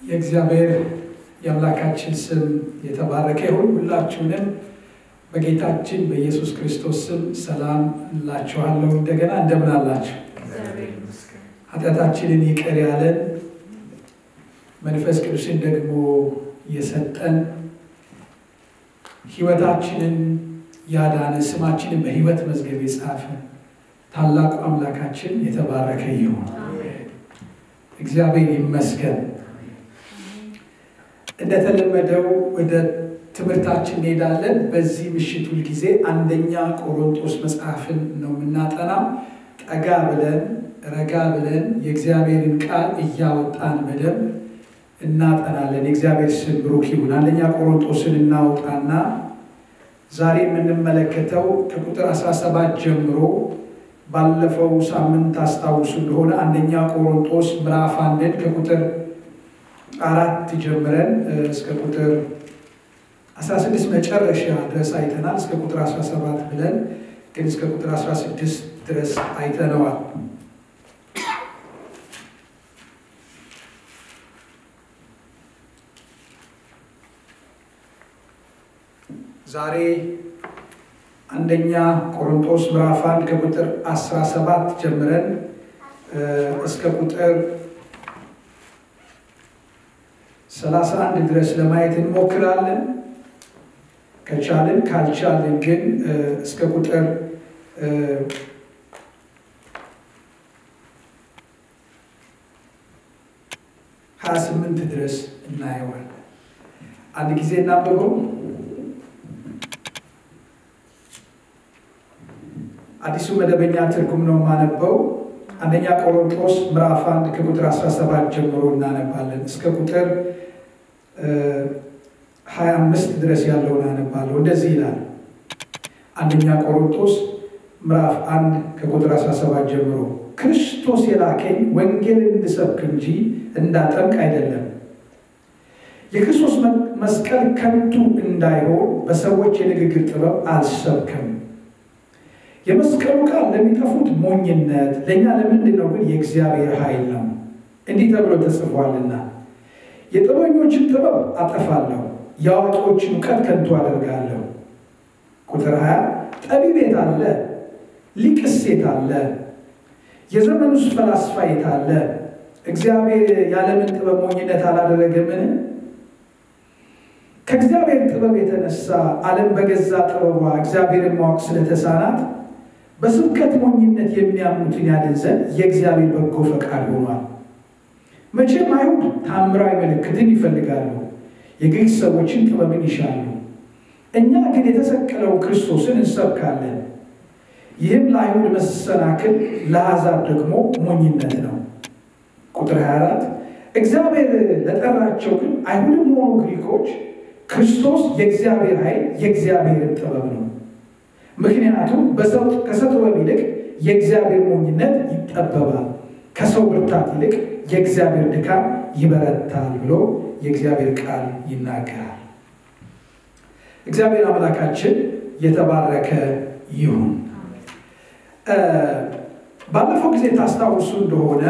የእግዚአብሔር የአምላካችን ስም የተባረከ ይሁን። ሁላችሁንም በጌታችን በኢየሱስ ክርስቶስ ስም ሰላም እላችኋለሁ። እንደገና እንደምን አላችሁ? ኃጢአታችንን ይቅር ያለን መንፈስ ቅዱስን ደግሞ የሰጠን ሕይወታችንን ያዳነ ስማችንን በሕይወት መዝገብ የጻፈ ታላቁ አምላካችን የተባረከ ይሁን። እግዚአብሔር ይመስገን። እንደተለመደው ወደ ትምህርታችን እንሄዳለን። በዚህ ምሽት ሁልጊዜ አንደኛ ቆሮንጦስ መጽሐፍን ነው የምናጠናው። ጠጋ ብለን ረጋ ብለን የእግዚአብሔርን ቃል እያወጣን በደንብ እናጠናለን። የእግዚአብሔር ስም ብሩክ ይሁን። አንደኛ ቆሮንጦስን እናውጣና ዛሬ የምንመለከተው ከቁጥር 17 ጀምሮ ባለፈው ሳምንት አስታውሱ እንደሆነ አንደኛ ቆሮንጦስ ምዕራፍ አንድን ከቁጥር አራት ጀምረን እስከ ቁጥር 16 መጨረሻ ድረስ አይተናል። እስከ ቁጥር 17 ብለን ግን እስከ ቁጥር 16 ድረስ አይተነዋል። ዛሬ አንደኛ ቆሮንጦስ ምዕራፍ አንድ ከቁጥር 17 ጀምረን እስከ ቁጥር 31 ድረስ ለማየት እንሞክራለን። ከቻልን ካልቻልን ግን እስከ ቁጥር ሀያ ስምንት ድረስ እናየዋለን። አንድ ጊዜ እናንብበው። አዲሱ መደበኛ ትርጉም ነው የማነበው። አንደኛ ቆሮንጦስ ምዕራፍ አንድ ከቁጥር 17 ጀምሮ እናነባለን እስከ ቁጥር 25 ድረስ ያለውን አነባለሁ። እንደዚህ ይላል። አንደኛ ቆሮንጦስ ምዕራፍ አንድ ከቁጥር 17 ጀምሮ ክርስቶስ የላከኝ ወንጌልን እንድሰብክ እንጂ እንዳጠምቅ አይደለም። የክርስቶስ መስቀል ከንቱ እንዳይሆን በሰዎች የንግግር ጥበብ አልሰብክም። የመስቀሉ ቃል ለሚጠፉት ሞኝነት፣ ለእኛ ለምንድን ነው ግን የእግዚአብሔር ኃይል ነው። እንዲህ ተብሎ ተጽፏልና የጥበበኞችን ጥበብ አጠፋለሁ፣ የአዋቂዎችን እውቀት ከንቱ አደርጋለሁ። ቁጥር 20 ጠቢብ የት አለ? ሊቅስ የት አለ? የዘመኑስ ፈላስፋ የት አለ? እግዚአብሔር የዓለምን ጥበብ ሞኝነት አላደረገምን? ከእግዚአብሔር ጥበብ የተነሳ ዓለም በገዛ ጥበቧ እግዚአብሔርን ማወቅ ስለተሳናት በስብከት ሞኝነት የሚያምኑትን ያድን ዘንድ የእግዚአብሔር በጎ ፈቃድ ሆኗል። መቼም አይሁድ ታምራዊ ምልክትን ይፈልጋሉ፣ የግሪክ ሰዎችን ጥበብን ይሻሉ። እኛ ግን የተሰቀለው ክርስቶስን እንሰብካለን። ይህም ለአይሁድ መሰናክል፣ ለአሕዛብ ደግሞ ሞኝነት ነው። ቁጥር 24 እግዚአብሔር ለጠራቸው ግን አይሁድም ሆኑ ግሪኮች ክርስቶስ የእግዚአብሔር ኃይል የእግዚአብሔርን ጥበብ ነው። ምክንያቱም ከሰው ጥበብ ይልቅ የእግዚአብሔር ሞኝነት ይጠበባል፣ ከሰው ብርታት ይልቅ የእግዚአብሔር ድካም ይበረታል ብሎ የእግዚአብሔር ቃል ይናገራል። እግዚአብሔር አምላካችን የተባረከ ይሁን። ባለፈው ጊዜ ታስታውሱ እንደሆነ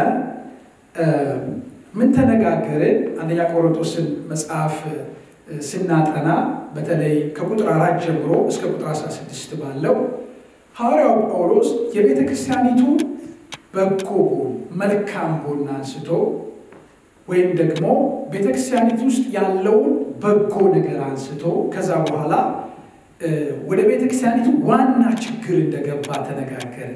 ምን ተነጋገርን? አንደኛ ቆሮንቶስን መጽሐፍ ስናጠና በተለይ ከቁጥር አራት ጀምሮ እስከ ቁጥር 16 ባለው ሐዋርያው ጳውሎስ የቤተ ክርስቲያኒቱ በጎ ጎን መልካም ጎን አንስቶ ወይም ደግሞ ቤተ ክርስቲያኒቱ ውስጥ ያለውን በጎ ነገር አንስቶ ከዛ በኋላ ወደ ቤተ ክርስቲያኒቱ ዋና ችግር እንደገባ ተነጋገረ።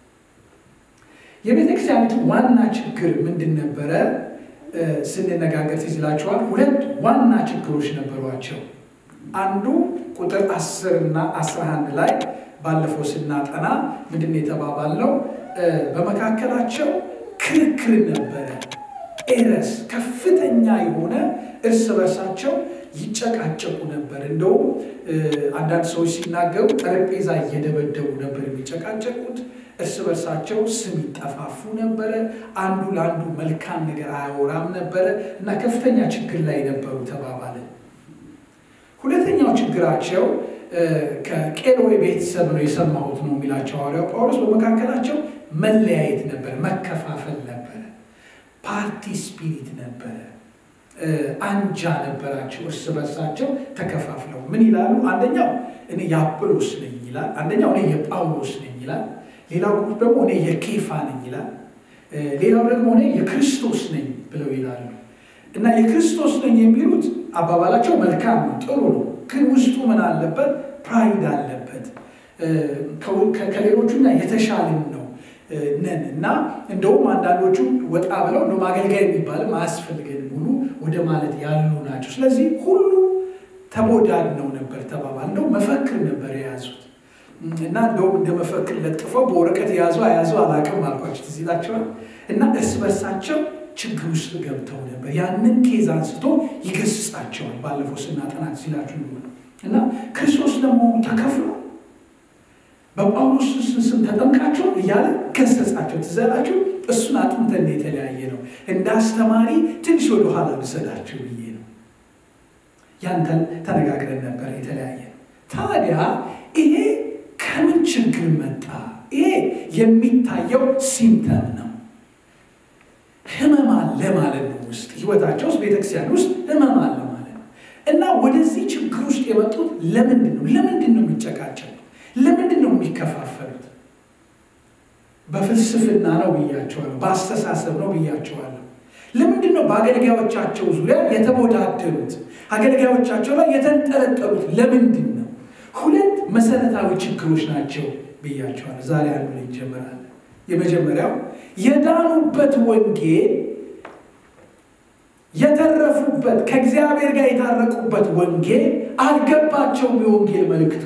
የቤተ ክርስቲያኒቱ ዋና ችግር ምንድን ነበረ? ስንነጋገር ትዝ ይላችኋል። ሁለት ዋና ችግሮች ነበሯቸው። አንዱ ቁጥር 10 እና 11 ላይ ባለፈው ስናጠና ምንድን ነው የተባባልነው? በመካከላቸው ክርክር ነበረ። ኤረስ ከፍተኛ የሆነ እርስ በርሳቸው ይጨቃጨቁ ነበር። እንደውም አንዳንድ ሰዎች ሲናገሩ ጠረጴዛ እየደበደቡ ነበር የሚጨቃጨቁት። እርስ በርሳቸው ስም ይጠፋፉ ነበረ። አንዱ ለአንዱ መልካም ነገር አያወራም ነበረ እና ከፍተኛ ችግር ላይ ነበሩ ተባባለ። ሁለተኛው ችግራቸው ከቄሎዌ ቤተሰብ ነው የሰማሁት ነው የሚላቸው ሐዋርያው ጳውሎስ። በመካከላቸው መለያየት ነበረ፣ መከፋፈል ነበረ፣ ፓርቲ ስፒሪት ነበረ። አንጃ ነበራቸው። እርስ በርሳቸው ተከፋፍለው ምን ይላሉ? አንደኛው እኔ የአጵሎስ ነኝ ይላል። አንደኛው እኔ የጳውሎስ ነኝ ይላል። ሌላው ግሩፕ ደግሞ እኔ የኬፋ ነኝ ይላል። ሌላው ደግሞ እኔ የክርስቶስ ነኝ ብለው ይላሉ። እና የክርስቶስ ነኝ የሚሉት አባባላቸው መልካም ነው፣ ጥሩ ነው። ግን ውስጡ ምን አለበት? ፕራይድ አለበት። ከሌሎቹና የተሻልን ነው ነን እና እንደውም አንዳንዶቹ ወጣ ብለው እንደውም አገልጋይ የሚባልም አያስፈልገንም ሁሉ ወደ ማለት ያሉ ናቸው። ስለዚህ ሁሉ ተቦዳድነው ነበር ተባባል። እንደው መፈክር ነበር የያዙት እና እንደውም እንደ መፈክር ለጥፈው በወረቀት የያዙ አያዙ አላውቅም አልኳቸው። ትዝ ይላቸዋል። እና እርስ በርሳቸው ችግር ውስጥ ገብተው ነበር። ያንን ኬዝ አንስቶ ይገስጻቸዋል። ባለፈው ስናጠናት ሲላችሁ እና ክርስቶስ ለመሆኑ ተከፍሎ በጳውሎስ ስም ተጠምቃቸው እያለ ገሰጻቸው። ትዘላችሁ እሱን አጥንተን የተለያየ ነው። እንደ አስተማሪ ትንሽ ወደ ኋላ ልሰዳችሁ ብዬ ነው። ያንተን ተነጋግረን ነበር የተለያየ ነው። ታዲያ ይሄ ከምን ችግር መጣ? ይሄ የሚታየው ሲምተም ነው። ህመም አለ ማለት ነው። ውስጥ ህይወታቸው ውስጥ ቤተክርስቲያን ውስጥ ህመም አለ ማለት ነው። እና ወደዚህ ችግር ውስጥ የመጡት ለምንድን ነው? ለምንድን ነው የሚጨቃጨቁት? ለምንድን ነው የሚከፋፈሉት? በፍልስፍና ነው ብያቸዋለሁ። በአስተሳሰብ ነው ብያቸዋለሁ። ለምንድን ነው በአገልጋዮቻቸው ዙሪያ የተቦዳደሩት? አገልጋዮቻቸው ላይ የተንጠለጠሉት ለምንድን ነው? ሁለት መሰረታዊ ችግሮች ናቸው ብያቸዋለሁ። ዛሬ አንዱ ላይ እንጀምራለን። የመጀመሪያው የዳኑበት ወንጌል የተረፉበት ከእግዚአብሔር ጋር የታረቁበት ወንጌል አልገባቸውም። የወንጌል መልእክቱ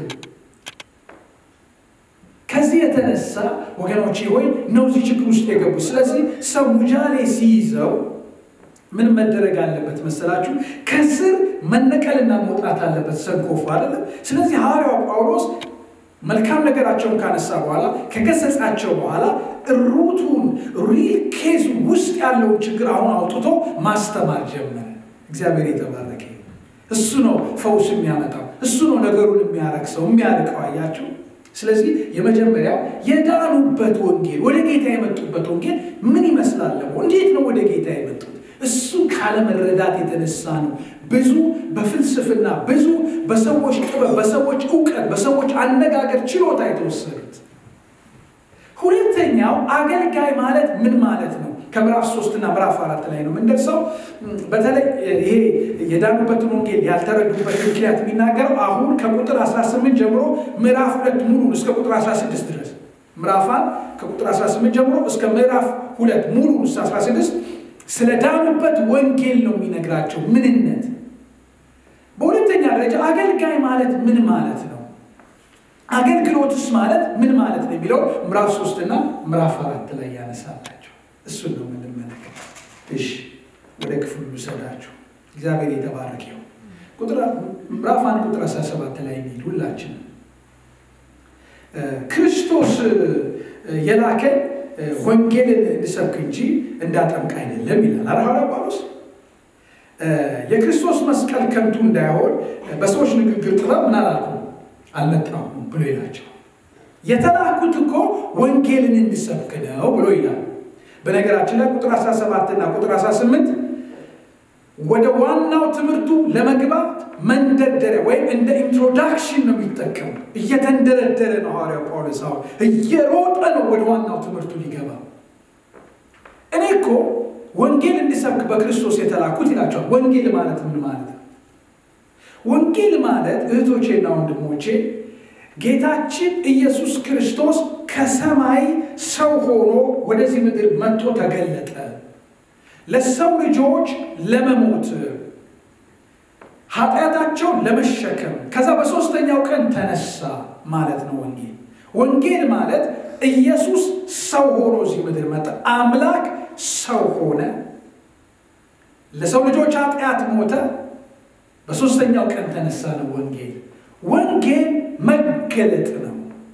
ከዚህ የተነሳ ወገኖቼ ሆይ ነው እዚህ ችግር ውስጥ የገቡ። ስለዚህ ሰው ሙጃሌ ሲይዘው ምን መደረግ አለበት መሰላችሁ? ከስር መነቀልና መውጣት አለበት። ሰንኮፉ አይደለም። ስለዚህ ሐዋርያው ጳውሎስ መልካም ነገራቸውን ካነሳ በኋላ ከገሰጻቸው በኋላ ሩቱን ሪል ኬዝ ውስጥ ያለውን ችግር አሁን አውጥቶ ማስተማር ጀመረ። እግዚአብሔር የተባረከ እሱ ነው ፈውስ የሚያመጣው፣ እሱ ነው ነገሩን የሚያረክሰው የሚያርቀው። አያቸው። ስለዚህ የመጀመሪያው የዳኑበት ወንጌል ወደ ጌታ የመጡበት ወንጌል ምን ይመስላል? እንዴት ነው ወደ ጌታ የመጡት? እሱ ካለመረዳት የተነሳ ነው። ብዙ በፍልስፍና ብዙ በሰዎች ጥበብ፣ በሰዎች እውቀት፣ በሰዎች አነጋገር ችሎታ የተወሰዱት። ሁለተኛው አገልጋይ ማለት ምን ማለት ነው? ከምዕራፍ ሶስት እና ምዕራፍ አራት ላይ ነው የምንደርሰው። በተለይ ይሄ የዳኑበትን ወንጌል ያልተረዱበት ምክንያት የሚናገረው አሁን ከቁጥር 18 ጀምሮ ምዕራፍ ሁለት ሙሉ እስከ ቁጥር 16 ድረስ ምዕራፍ አንድ ከቁጥር 18 ጀምሮ እስከ ምዕራፍ ሁለት ሙሉ እስከ 16 ስለ ዳኑበት ወንጌል ነው የሚነግራቸው ምንነት። በሁለተኛ ደረጃ አገልጋይ ማለት ምን ማለት ነው? አገልግሎትስ ማለት ምን ማለት ነው የሚለው ምዕራፍ ሶስት እና ምዕራፍ አራት ላይ ያነሳላቸው እሱን ነው የምንመለከት። እሺ ወደ ክፍሉ ልውሰዳችሁ። እግዚአብሔር የተባረከ ይሁን። ምዕራፍ አንድ ቁጥር 17 ላይ የሚል ሁላችን ክርስቶስ የላከን ወንጌልን እንድሰብክ እንጂ እንዳጠምቅ አይደለም ይላል አረ ሐዋርያ ጳውሎስ። የክርስቶስ መስቀል ከንቱ እንዳይሆን በሰዎች ንግግር ጥበብ ምን አላልኩም አልመጣሁም ብሎ ይላቸው። የተላኩት እኮ ወንጌልን እንድሰብክ ነው ብሎ ይላል። በነገራችን ላይ ቁጥር 17 እና ቁጥር 18 ወደ ዋናው ትምህርቱ ለመግባት መንደርደሪያ ወይም እንደ ኢንትሮዳክሽን ነው የሚጠቀሙ። እየተንደረደረ ነው ሐዋርያው ጳውሎስ አሁን እየሮጠ ነው ወደ ዋናው ትምህርቱ ሊገባ። እኔ እኮ ወንጌል እንዲሰብክ በክርስቶስ የተላኩት ይላቸዋል። ወንጌል ማለት ምን ማለት ነው? ወንጌል ማለት እህቶቼና ወንድሞቼ ጌታችን ኢየሱስ ክርስቶስ ከሰማይ ሰው ሆኖ ወደዚህ ምድር መጥቶ ተገለጠ ለሰው ልጆች ለመሞት ኃጢአታቸውን ለመሸከም ከዛ በሦስተኛው ቀን ተነሳ ማለት ነው ወንጌል። ወንጌል ማለት ኢየሱስ ሰው ሆኖ እዚህ ምድር መጣ። አምላክ ሰው ሆነ፣ ለሰው ልጆች ኃጢአት ሞተ፣ በሦስተኛው ቀን ተነሳ ነው ወንጌል። ወንጌል መገለጥ ነው።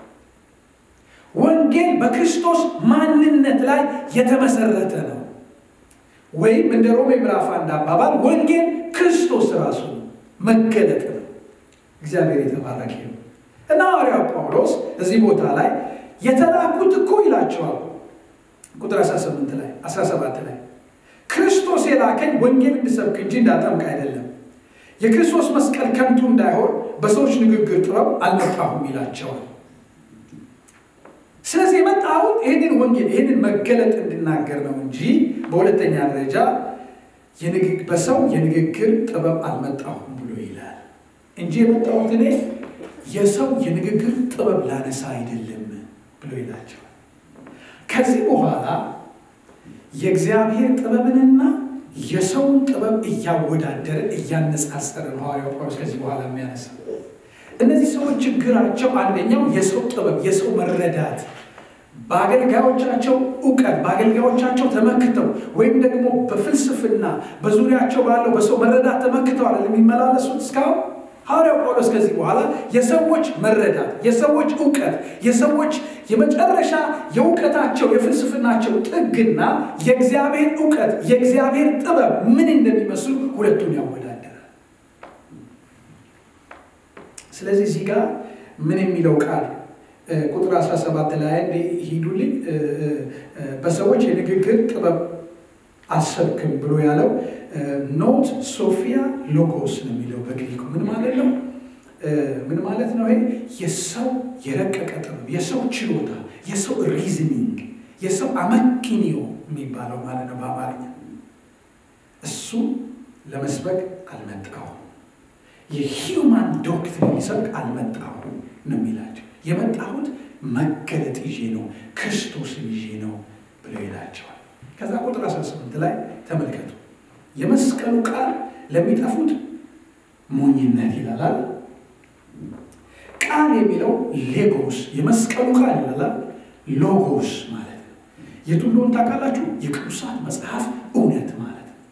ወንጌል በክርስቶስ ማንነት ላይ የተመሰረተ ነው። ወይም እንደ ሮሜ ምዕራፍ አንድ አባባል ወንጌል ክርስቶስ ራሱ መገለጥ ነው። እግዚአብሔር የተባረከ ነው እና ሐዋርያው ጳውሎስ እዚህ ቦታ ላይ የተላኩት እኮ ይላቸዋል ቁጥር 18 ላይ 17 ላይ ክርስቶስ ክርስቶስ የላከኝ ወንጌል እንድሰብክ እንጂ እንዳጠምቅ አይደለም። የክርስቶስ መስቀል ከንቱ እንዳይሆን በሰዎች ንግግር ጥበብ አልመጣሁም ይላቸዋል። ስለዚህ የመጣሁት ይህንን ወንጌል ይህንን መገለጥ እንድናገር ነው እንጂ በሁለተኛ ደረጃ በሰው የንግግር ጥበብ አልመጣሁም ብሎ ይላል እንጂ የመጣሁት እኔ የሰው የንግግር ጥበብ ላነሳ አይደለም ብሎ ይላቸዋል። ከዚህ በኋላ የእግዚአብሔር ጥበብንና የሰውን ጥበብ እያወዳደረ እያነጻጸረ ነው ሐዋርያው ጳውሎስ ከዚህ በኋላ የሚያነሳ እነዚህ ሰዎች ችግራቸው አንደኛው የሰው ጥበብ፣ የሰው መረዳት በአገልጋዮቻቸው እውቀት በአገልጋዮቻቸው ተመክተው ወይም ደግሞ በፍልስፍና በዙሪያቸው ባለው በሰው መረዳት ተመክተው አለ የሚመላለሱት እስካሁን። ሐዋርያው ጳውሎስ ከዚህ በኋላ የሰዎች መረዳት፣ የሰዎች እውቀት፣ የሰዎች የመጨረሻ የእውቀታቸው የፍልስፍናቸው ጥግና የእግዚአብሔር እውቀት የእግዚአብሔር ጥበብ ምን እንደሚመስሉ ሁለቱን ያወዳደራል። ስለዚህ እዚህ ጋር ምን የሚለው ቃል ቁጥር 17 ላይ ሂዱልኝ በሰዎች የንግግር ጥበብ አሰብክም ብሎ ያለው ኖት ሶፊያ ሎጎስ ነው የሚለው በግሪኩ ምን ማለት ነው? ምን ማለት ነው? ይሄ የሰው የረቀቀ ጥበብ፣ የሰው ችሎታ፣ የሰው ሪዝኒንግ፣ የሰው አመክንዮ የሚባለው ማለት ነው በአማርኛ። እሱ ለመስበክ አልመጣሁም፣ የሂውማን ዶክትሪን ሊሰብክ አልመጣሁም ነው የሚላቸው። የመጣሁት መገለጥ ይዤ ነው፣ ክርስቶስን ይዤ ነው ብሎ ይላቸዋል። ከዛ ቁጥር 18 ላይ ተመልከቱ። የመስቀሉ ቃል ለሚጠፉት ሞኝነት ይላላል። ቃል የሚለው ሌጎስ የመስቀሉ ቃል ይላላል ሎጎስ ማለት ነው። የቱ እንደሆነ ታውቃላችሁ? የቅዱሳት መጽሐፍ እውነት ማለት ነው።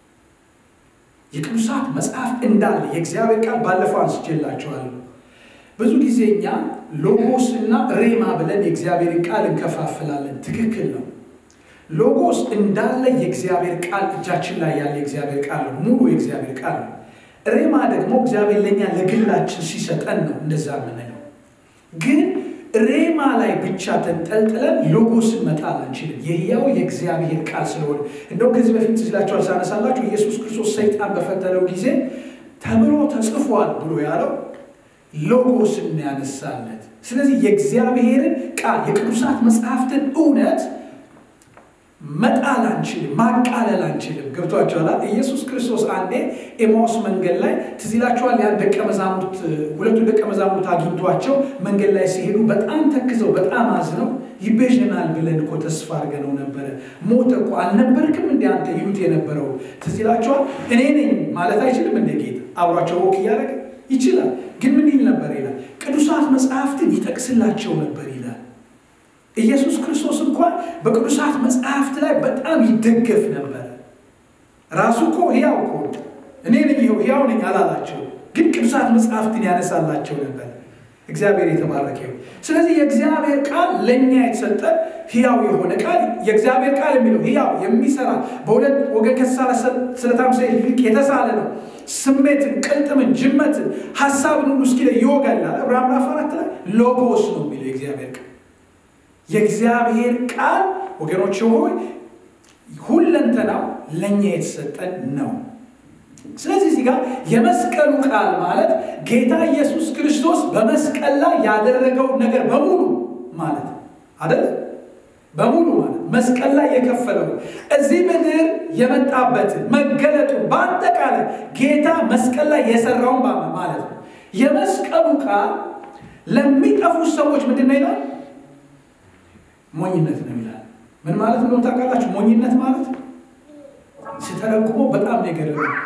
የቅዱሳት መጽሐፍ እንዳለ የእግዚአብሔር ቃል ባለፈው አንስቼላችኋለሁ። ብዙ ጊዜ እኛ ሎጎስ እና ሬማ ብለን የእግዚአብሔርን ቃል እንከፋፍላለን። ትክክል ነው። ሎጎስ እንዳለ የእግዚአብሔር ቃል እጃችን ላይ ያለ የእግዚአብሔር ቃል ነው። ሙሉ የእግዚአብሔር ቃል ነው። ሬማ ደግሞ እግዚአብሔር ለእኛ ለግላችን ሲሰጠን ነው እንደዛ የምንለው። ግን ሬማ ላይ ብቻ ተንጠልጥለን ሎጎስን መጣል አንችልም። የሕያው የእግዚአብሔር ቃል ስለሆነ እንደውም ከዚህ በፊት ትችላቸዋል ሳነሳላችሁ ኢየሱስ ክርስቶስ ሰይጣን በፈተነው ጊዜ ተብሎ ተጽፏል ብሎ ያለው ሎጎስን ያነሳለት። ስለዚህ የእግዚአብሔርን ቃል የቅዱሳት መጽሐፍትን እውነት መጣል አንችልም፣ ማቃለል አንችልም። ገብቷቸዋል። ኢየሱስ ክርስቶስ አንዴ ኤማውስ መንገድ ላይ ትዝ ይላችኋል። ያን ደቀ መዛሙርት ሁለቱን ደቀ መዛሙርት አግኝቷቸው መንገድ ላይ ሲሄዱ በጣም ተክዘው በጣም አዝነው ይቤዥናል ብለን እኮ ተስፋ አድርገነው ነበረ። ሞተ እኮ አልነበርክም እንደ አንተ ይሉት የነበረው ትዝ ይላችኋል። እኔ ነኝ ማለት አይችልም እንደ ጌታ አብሯቸው ወክ እያደረገ ይችላል። ግን ምን ይል ነበር ይላል? ቅዱሳት መጽሐፍትን ይጠቅስላቸው ነበር ይላል። ኢየሱስ ክርስቶስ እንኳን በቅዱሳት መጽሐፍት ላይ በጣም ይደገፍ ነበር። ራሱ እኮ ሕያው እኮ እኔ ነኝ ሕያው ነኝ አላላቸው፣ ግን ቅዱሳት መጽሐፍትን ያነሳላቸው ነበር። እግዚአብሔር የተባረከ ይሁን። ስለዚህ የእግዚአብሔር ቃል ለእኛ የተሰጠ ሕያው የሆነ ቃል የእግዚአብሔር ቃል የሚለው ሕያው የሚሰራ በሁለት ወገን ከተሳለ ስለታም ሰይፍ ይልቅ የተሳለ ነው። ስሜትን፣ ቅልጥምን፣ ጅመትን፣ ሀሳብን ሁሉ እስኪለይ ይወጋል። ዕብራውያን ምዕራፍ አራት ላይ ሎጎስ ነው የሚለው የእግዚአብሔር ቃል የእግዚአብሔር ቃል ወገኖች ሆይ ሁለንተናው ለእኛ የተሰጠን ነው። ስለዚህ እዚህ ጋር የመስቀሉ ቃል ማለት ጌታ ኢየሱስ ክርስቶስ በመስቀል ላይ ያደረገው ነገር በሙሉ ማለት አደለ? በሙሉ ማለት መስቀል ላይ የከፈለው እዚህ ምድር የመጣበትን መገለጡን በአጠቃላይ ጌታ መስቀል ላይ የሰራውን ማለት ነው። የመስቀሉ ቃል ለሚጠፉ ሰዎች ምንድን ነው ይላል? ሞኝነት ነው ይላል። ምን ማለት እንደሆነ ታውቃላችሁ? ሞኝነት ማለት ስተረጉሞ በጣም ነገር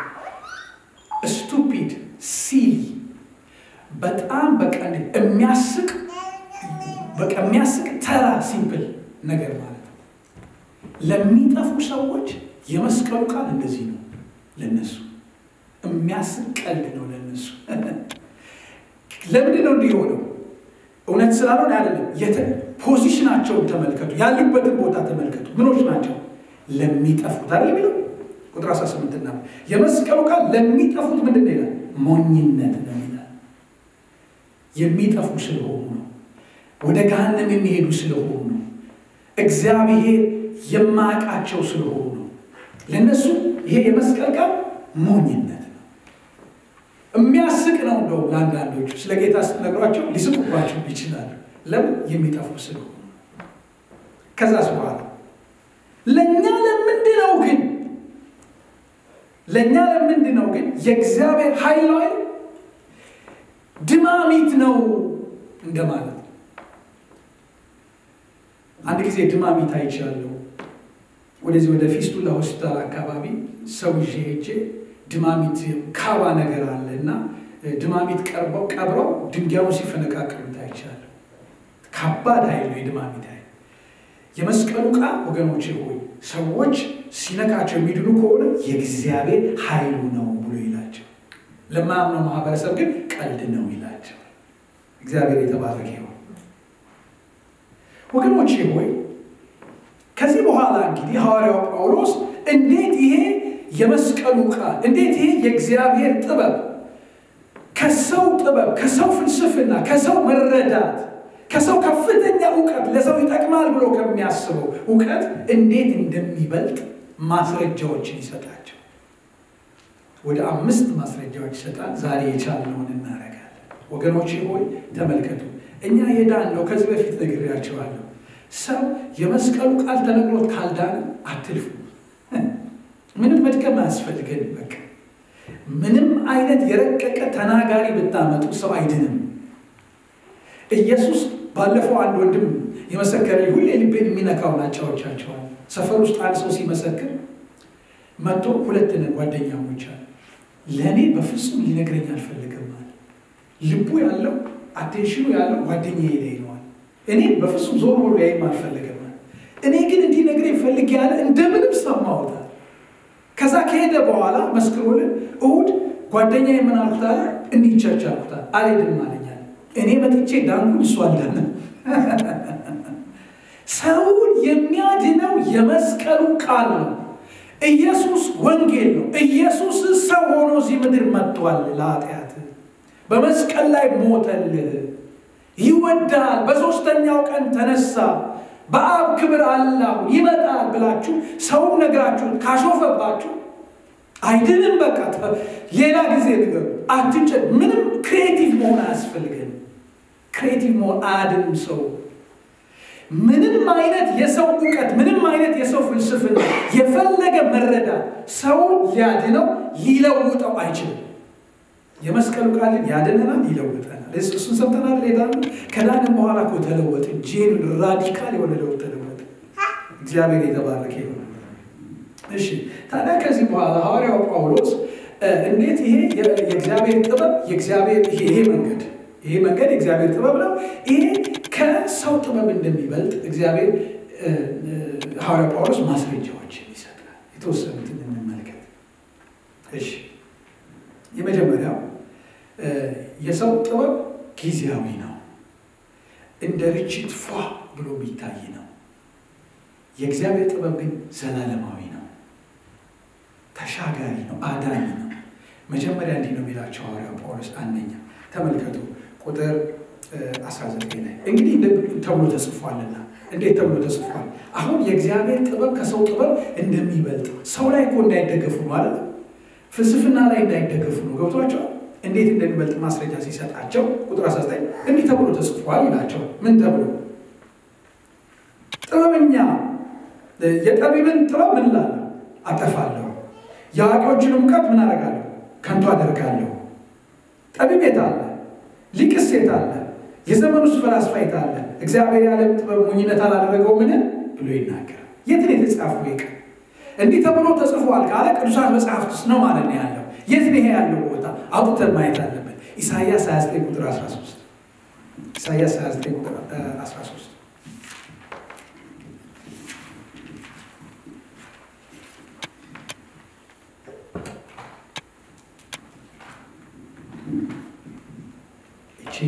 ስቱፒድ ሲሊ በጣም በቃ የሚያስቅ በቃ የሚያስቅ ተራ ሲምፕል ነገር ማለት ነው። ለሚጠፉ ሰዎች የመስቀሉ ቃል እንደዚህ ነው። ለነሱ የሚያስቅ ቀልድ ነው። ለነሱ ለምንድን ነው እንዲህ የሆነው? እውነት ስላልሆነ አይደለም። ፖዚሽናቸውን ተመልከቱ፣ ያሉበትን ቦታ ተመልከቱ። ምኖች ናቸው? ለሚጠፉት አይደል የሚለው ቁጥር 18 ና የመስቀሉ ቃል ለሚጠፉት ምንድን ነው ይላል? ሞኝነት ነው ይላል። የሚጠፉ ስለሆኑ ነው። ወደ ገሃነም የሚሄዱ ስለሆኑ ነው። እግዚአብሔር የማያውቃቸው ስለሆኑ ነው። ለእነሱ ይሄ የመስቀል ቃል ሞኝነት ነው። የሚያስቅ ነው። እንደውም ለአንዳንዶቹ ስለ ጌታ ስትነግሯቸው ሊስቁባቸው ይችላሉ። ለምን የሚጠፉ ስለሆኑ። ከዛስ በኋላ ለእኛ ለምንድን ነው ግን ለእኛ ለምንድን ነው ግን የእግዚአብሔር ኃይል ነው ድማሚት ነው እንደማለት ነው። አንድ ጊዜ ድማሚት አይቻለሁ። ወደዚህ ወደ ፊስቱላ ሆስፒታል አካባቢ ሰው ይዤ ሄጄ ድማሚት ካባ ነገር አለ እና ድማሚት ቀርበው ቀብረው ድንጋዩ ሲፈነቃቅሉት አይቻለሁ። ከባድ ኃይል ነው የድማሚት ኃይል። የመስቀሉ ቃል ወገኖቼ ሆይ ሰዎች ሲነካቸው የሚድኑ ከሆነ የእግዚአብሔር ኃይሉ ነው ብሎ ይላቸው። ለማያምነው ማህበረሰብ ግን ቀልድ ነው ይላቸው። እግዚአብሔር የተባረከ ይሁን። ወገኖቼ ሆይ ከዚህ በኋላ እንግዲህ ሐዋርያው ጳውሎስ እንዴት ይሄ የመስቀሉ ቃል እንዴት ይሄ የእግዚአብሔር ጥበብ ከሰው ጥበብ ከሰው ፍልስፍና ከሰው መረዳት ከሰው ከፍተኛ እውቀት ለሰው ይጠቅማል ብሎ ከሚያስበው እውቀት እንዴት እንደሚበልጥ ማስረጃዎችን ይሰጣቸው። ወደ አምስት ማስረጃዎች ይሰጣል። ዛሬ የቻልነውን እናደርጋለን። ወገኖቼ ሆይ ተመልከቱ። እኛ የዳን ነው ከዚህ በፊት ነግሬያቸዋለሁ። ሰው የመስቀሉ ቃል ተነግሮት ካልዳን አትልፉ። ምንም መድከም አያስፈልገን። በቃ ምንም አይነት የረቀቀ ተናጋሪ ብታመጡ ሰው አይድንም። ኢየሱስ ባለፈው አንድ ወንድም የመሰከረ ሁሌ ልቤን የሚነካውን አጫዎቻቸዋል። ሰፈር ውስጥ አንድ ሰው ሲመሰክር መጥቶ ሁለት ነን ጓደኛሞች አለ። ለእኔ በፍጹም ሊነግረኝ አልፈልግም አለ። ልቡ ያለው አቴንሽኑ ያለው ጓደኛዬ ላይ ነዋል። እኔ በፍጹም ዞር ብሎ ያይም አልፈለገም አለ። እኔ ግን እንዲነግረኝ ፈልግ ያለ እንደምንም ሰማሁታል። ከዛ ከሄደ በኋላ መስክሮልን እሑድ ጓደኛ የምን አልኩታል እንዲቸርች አልኩታል። አልሄድም አለኛል። እኔ መጥቼ ዳንኩኝ፣ እሱ አልዳንም። ሰውን የሚያድነው የመስቀሉ ቃል ነው። ኢየሱስ ወንጌል ነው። ኢየሱስ ሰው ሆኖ እዚህ ምድር መጥቷል። ለኃጢአት በመስቀል ላይ ሞተልህ። ይወዳል። በሦስተኛው ቀን ተነሳ። በአብ ክብር አላሁ ይመጣል ብላችሁ ሰውን ነግራችሁ ካሾፈባችሁ አይድንም። በቃ ሌላ ጊዜ ንገሩ። አትጨ ምንም ክሬቲቭ መሆን አያስፈልገን። ክሬቲቭ መሆን አያድንም ሰው ምንም አይነት የሰው እውቀት ምንም አይነት የሰው ፍልስፍና የፈለገ መረዳት ሰውን ሊያድነው ሊለውጠው አይችልም። የመስቀሉ ቃል ያድነናል፣ ይለውጠናል። እሱን ሰምተናል። ሌላ ከዳንም በኋላ እኮ ተለወጥ ጄን ራዲካል የሆነ ለውጥ ተለወጠ። እግዚአብሔር የተባረከ ይሆነ። እሺ ታዲያ ከዚህ በኋላ ሐዋርያው ጳውሎስ እንዴት ይሄ የእግዚአብሔር ጥበብ የእግዚአብሔር ይሄ መንገድ ይሄ መንገድ የእግዚአብሔር ጥበብ ነው። ይሄ ከሰው ጥበብ እንደሚበልጥ እግዚአብሔር ሐዋርያ ጳውሎስ ማስረጃዎችን ይሰጣል። የተወሰኑትን እንመልከት። እሺ የመጀመሪያው የሰው ጥበብ ጊዜያዊ ነው፣ እንደ ርችት ፏ ብሎ የሚታይ ነው። የእግዚአብሔር ጥበብ ግን ዘላለማዊ ነው፣ ተሻጋሪ ነው፣ አዳኝ ነው። መጀመሪያ እንዲህ ነው የሚላቸው ሐዋርያው ጳውሎስ አንደኛ ተመልከቱ ቁጥር 19 ላይ እንግዲህ ተብሎ ተጽፏልና እንዴት ተብሎ ተጽፏል? አሁን የእግዚአብሔር ጥበብ ከሰው ጥበብ እንደሚበልጥ ሰው ላይ እኮ እንዳይደገፉ ማለት ነው። ፍልስፍና ላይ እንዳይደገፉ ነው። ገብቷቸዋል? እንዴት እንደሚበልጥ ማስረጃ ሲሰጣቸው ቁጥር 19 እንዲህ ተብሎ ተጽፏል ይላቸው። ምን ተብሎ ጥበበኛ የጠቢብን ጥበብ ምን እላለሁ አጠፋለሁ፣ የአዋቂዎችን እውቀት ምን አደርጋለሁ ከንቱ አደርጋለሁ። ጠቢብ የት አለ? ሊቅስ የት አለ? የዘመኑስ ፈላስፋ የት አለ? እግዚአብሔር የዓለም ጥበብ ሞኝነት አላደረገው ምን ብሎ ይናገራል። የት ነው የተጻፈው? ይቀ እንዲህ ተብሎ ተጽፏል ካለ ቅዱሳት መጽሐፍት ውስጥ ነው ማለት ነው ያለው። የት ነው ይሄ ያለው ቦታ? አውጥተን ማየት አለበት። ኢሳይያስ 29 ቁጥር 13 ኢሳይያስ 29 ቁጥር 13 እቺ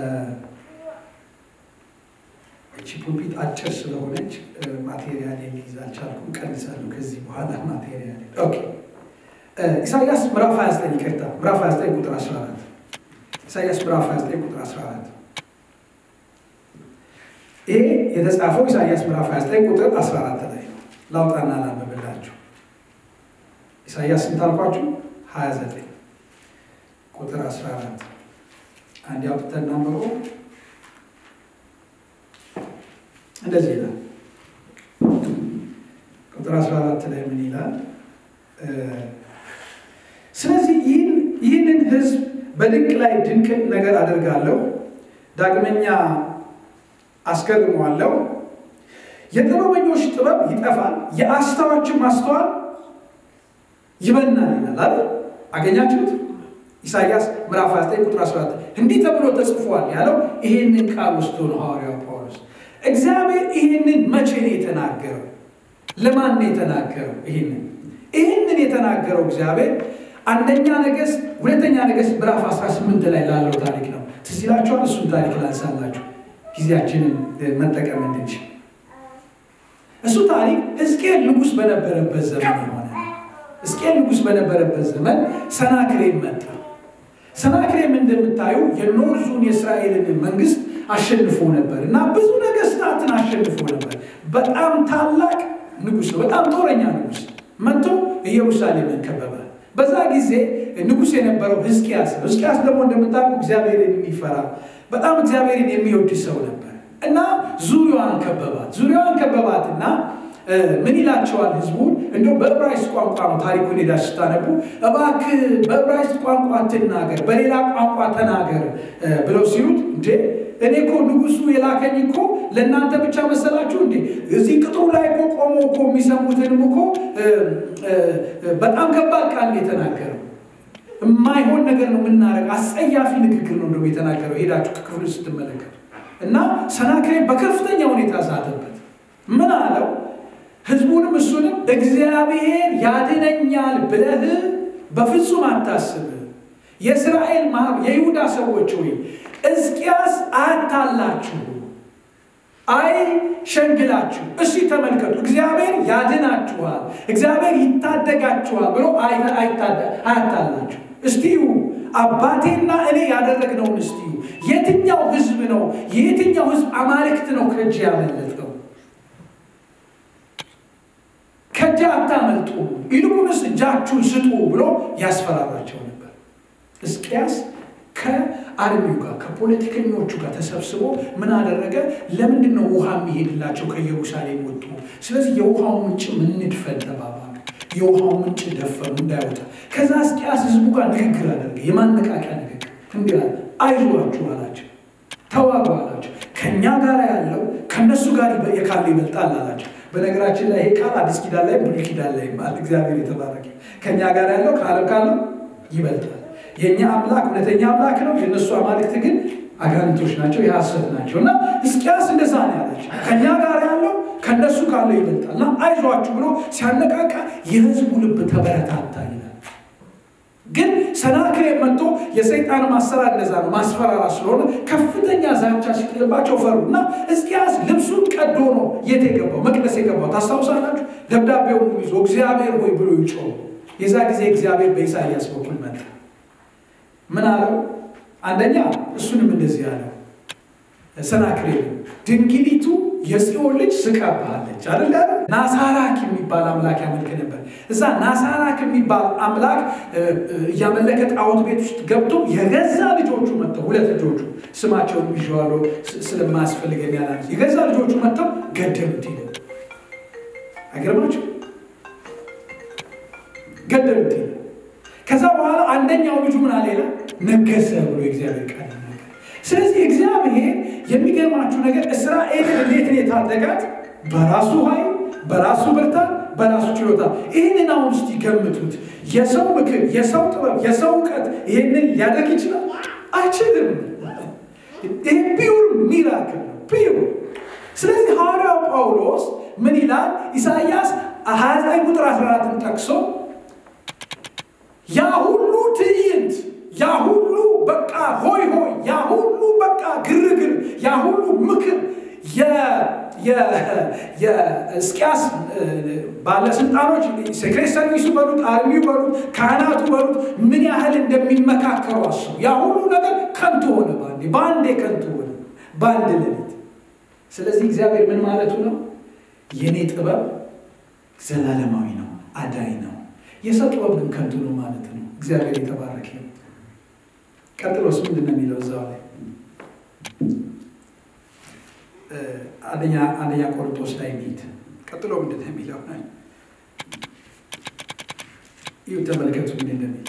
እቺ ፑልፒት አጭር ስለሆነች ማቴሪያል ሊይዝ አልቻልኩም። ቀንሳለሁ ከዚህ በኋላ ማቴሪያል። ኦኬ ኢሳያስ ምዕራፍ 29 ይቅርታ፣ ምዕራፍ 29 ቁጥር 14 ኢሳያስ ምዕራፍ 29 ቁጥር 14 ይሄ የተጻፈው ኢሳያስ ምዕራፍ 29 ቁጥር 14 ላይ ነው። ላውጣና ላንብብላችሁ። ኢሳይያስ ስንት አልኳችሁ? 29 ቁጥር 14 አንድ አውጥተን እናንብበው። እንደዚህ ይላል። ቁጥር 14 ላይ ምን ይላል? ስለዚህ ይህንን ሕዝብ በድንቅ ላይ ድንቅ ነገር አደርጋለሁ፣ ዳግመኛ አስገርመዋለሁ። የጥበበኞች ጥበብ ይጠፋል፣ የአስተዋዮችም ማስተዋል ይበናል ይላል አይደል? አገኛችሁት? ኢሳይያስ ምዕራፍ 29 ቁጥር 14 እንዲህ ተብሎ ተጽፏል ያለው ይሄንን ቃል ውስጥ ነው ሐዋርያው ጳውሎስ። እግዚአብሔር ይህንን መቼ ነው የተናገረው? ለማን ነው የተናገረው? ይህንን ይህንን የተናገረው እግዚአብሔር አንደኛ ነገሥት ሁለተኛ ነገሥት ምዕራፍ 18 ላይ ላለው ታሪክ ነው። ትዝ ይላችኋል። እሱን ታሪክ ላንሳላችሁ ጊዜያችንን መጠቀም እንድንችል። እሱ ታሪክ ሕዝቅኤል ንጉሥ በነበረበት ዘመን የሆነ ሕዝቅኤል ንጉሥ በነበረበት ዘመን ሰናክሬም መጣ። ሰናክሬም እንደምታዩ የኖርዙን የእስራኤልን መንግስት አሸንፎ ነበር እና ብዙ ነገስታትን አሸንፎ ነበር። በጣም ታላቅ ንጉሥ ነው። በጣም ጦረኛ ንጉሥ መጥቶ ኢየሩሳሌምን ከበበ። በዛ ጊዜ ንጉሥ የነበረው ሕዝቅያስ ነው። ሕዝቅያስ ደግሞ እንደምታውቁ እግዚአብሔርን የሚፈራ በጣም እግዚአብሔርን የሚወድ ሰው ነበር እና ዙሪያዋን ከበባት። ዙሪያዋን ከበባትና ምን ይላቸዋል ህዝቡን? እንደው በዕብራይስጥ ቋንቋ ነው ታሪኩን ሄዳችሁ ስታነቡ፣ እባክህ በዕብራይስጥ ቋንቋ አትናገር፣ በሌላ ቋንቋ ተናገር ብለው ሲሉት፣ እንዴ እኔ እኮ ንጉሱ የላከኝ እኮ ለእናንተ ብቻ መሰላችሁ እንዴ? እዚህ ቅጥሩ ላይ እኮ ቆሞ እኮ የሚሰሙትንም እኮ በጣም ከባድ ቃል የተናገረው የማይሆን ነገር ነው የምናደርግ፣ አስጸያፊ ንግግር ነው እንደውም የተናገረው። ሄዳችሁ ክፍሉ ስትመለከቱ እና ሰናክሬም በከፍተኛ ሁኔታ ሳተበት። ምን አለው? ህዝቡንም እሱንም እግዚአብሔር ያድነኛል ብለህ በፍጹም አታስብ። የእስራኤል የይሁዳ ሰዎች ሆይ ሕዝቅያስ አያታላችሁ፣ አይ ሸንግላችሁ፣ እሺ ተመልከቱ፣ እግዚአብሔር ያድናችኋል፣ እግዚአብሔር ይታደጋችኋል ብሎ አያታላችሁ። እስቲዩ አባቴና እኔ ያደረግነውን እስቲዩ። የትኛው ህዝብ ነው የየትኛው ህዝብ አማልክት ነው ከእጅ ያመለጠው? ከእጅ አታመልጡ፣ ይልቁንስ እጃችሁን ስጡ ብሎ ያስፈራራቸው ነበር። ሕዝቅያስ ከአርሚው ጋር ከፖለቲከኞቹ ጋር ተሰብስቦ ምን አደረገ? ለምንድን ነው ውሃ የሚሄድላቸው ከኢየሩሳሌም ወጡ? ስለዚህ የውሃውን ምንጭ ምንድፈን ተባባሉ። የውሃውን ምንጭ ደፈኑ እንዳይወጣ። ከዛ ሕዝቅያስ ህዝቡ ጋር ንግግር አደረገ፣ የማነቃቂያ ንግግር። እንዲህ አለ፣ አይዟችሁ አላቸው፣ ተዋጉ አላቸው። ከእኛ ጋር ያለው ከእነሱ ጋር የካለ ይበልጣል አላቸው። በነገራችን ላይ ይሄ ቃል አዲስ ኪዳን ላይ ብሉይ ኪዳን ላይ ማለት እግዚአብሔር የተባረከ ከእኛ ጋር ያለው ከዓለም ካለው ይበልጣል። የእኛ አምላክ እውነተኛ አምላክ ነው። የእነሱ አማልክት ግን አጋንንቶች ናቸው፣ የሐሰት ናቸው። እና ሕዝቅያስ እንደዛ ነው ያላቸው። ከእኛ ጋር ያለው ከእነሱ ካለው ይበልጣል እና አይዟችሁ ብሎ ሲያነቃቃ የህዝቡ ልብ ተበረታታ ይላል። ግን ሰናክሬም መጥቶ የሰይጣን ማሰራር እንደዛ ነው፣ ማስፈራራት ስለሆነ ከፍተኛ ዛቻ ሲጥልባቸው ፈሩ እና ሕዝቅያስ ልብሱን ቀዶ ነው የት የገባው? መቅደስ የገባው ታስታውሳላችሁ። ደብዳቤውን ይዞ እግዚአብሔር ሆይ ብሎ ይጮህ። የዛ ጊዜ እግዚአብሔር በኢሳይያስ በኩል መጣ። ምን አለው? አንደኛ እሱንም እንደዚህ አለው ሰናክሬም ድንግሊቱ የጽዮን ልጅ ስቃብሃለች አይደል? ናሳራክ የሚባል አምላክ ያመልክ ነበር። እዛ ናሳራክ የሚባል አምላክ እያመለከ ጣዖት ቤት ውስጥ ገብቶ የገዛ ልጆቹ መጥተው ሁለት ልጆቹ ስማቸውን ይዤዋለሁ ስለማያስፈልግ ያላ የገዛ ልጆቹ መጥተው ገደሉት። ይለ አይገርማችሁ? ገደሉት። ይለ ከዛ በኋላ አንደኛው ልጁ ምን አለ ይላል ነገሰ ብሎ የእግዚአብሔር ቃል ስለዚህ እግዚአብሔር የሚገርማችሁ ነገር እስራኤልን እንዴት ነው የታደጋት? በራሱ ኃይል፣ በራሱ ብርታት፣ በራሱ ችሎታ። ይህንን አሁን እስቲ ገምቱት። የሰው ምክር፣ የሰው ጥበብ፣ የሰው እውቀት ይህንን ሊያደርግ ይችላል? አይችልም። ይህ ፒውር ሚራክል ነው፣ ፒውር። ስለዚህ ሐዋርያው ጳውሎስ ምን ይላል? ኢሳይያስ 29 ቁጥር 14ን ጠቅሶ ያ ሁሉ ትዕይንት ያ ሁሉ በቃ ሆይ ሆይ ያ ሁሉ በቃ ግርግር ያ ሁሉ ምክር የሕዝቅያስ ባለስልጣኖች ሴክሬት ሰርቪሱ በሉት አርሚው በሉት ካህናቱ በሉት ምን ያህል እንደሚመካከሩ አስቡ። ያ ሁሉ ነገር ከንቱ ሆነ፣ በአንዴ በአንዴ ከንቱ ሆነ፣ በአንድ ሌሊት። ስለዚህ እግዚአብሔር ምን ማለቱ ነው? የእኔ ጥበብ ዘላለማዊ ነው፣ አዳኝ ነው። የሰው ጥበብ ግን ከንቱ ነው ማለት ነው። እግዚአብሔር የተባረከ ነው። ቀጥሎስ ምንድን ነው የሚለው እዛው ላይ አንደኛ አንደኛ ቆሮንቶስ ላይ ሚሄድ ቀጥሎ ምንድን ነው የሚለው ይሁ ተመልከቱ ምን እንደሚል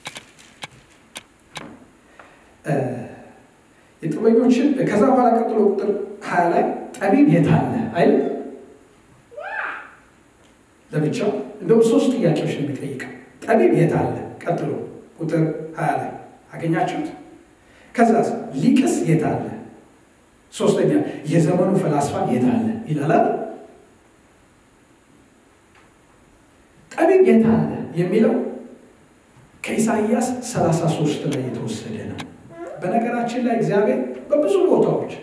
የጥበኞችን ከዛ በኋላ ቀጥሎ ቁጥር ሀያ ላይ ጠቢብ የት አለ አይደል? ለብቻው እንደውም ሶስት ጥያቄዎች ነው የሚጠይቀው። ጠቢብ የት አለ? ቀጥሎ ቁጥር ሀያ ላይ አገኛችሁት? ከዛ ሊቅስ የት አለ? ሶስተኛ የዘመኑ ፈላስፋ የት አለ ይላል። ጠቢብ የት አለ የሚለው ከኢሳይያስ 33 ላይ የተወሰደ ነው። በነገራችን ላይ እግዚአብሔር በብዙ ቦታዎች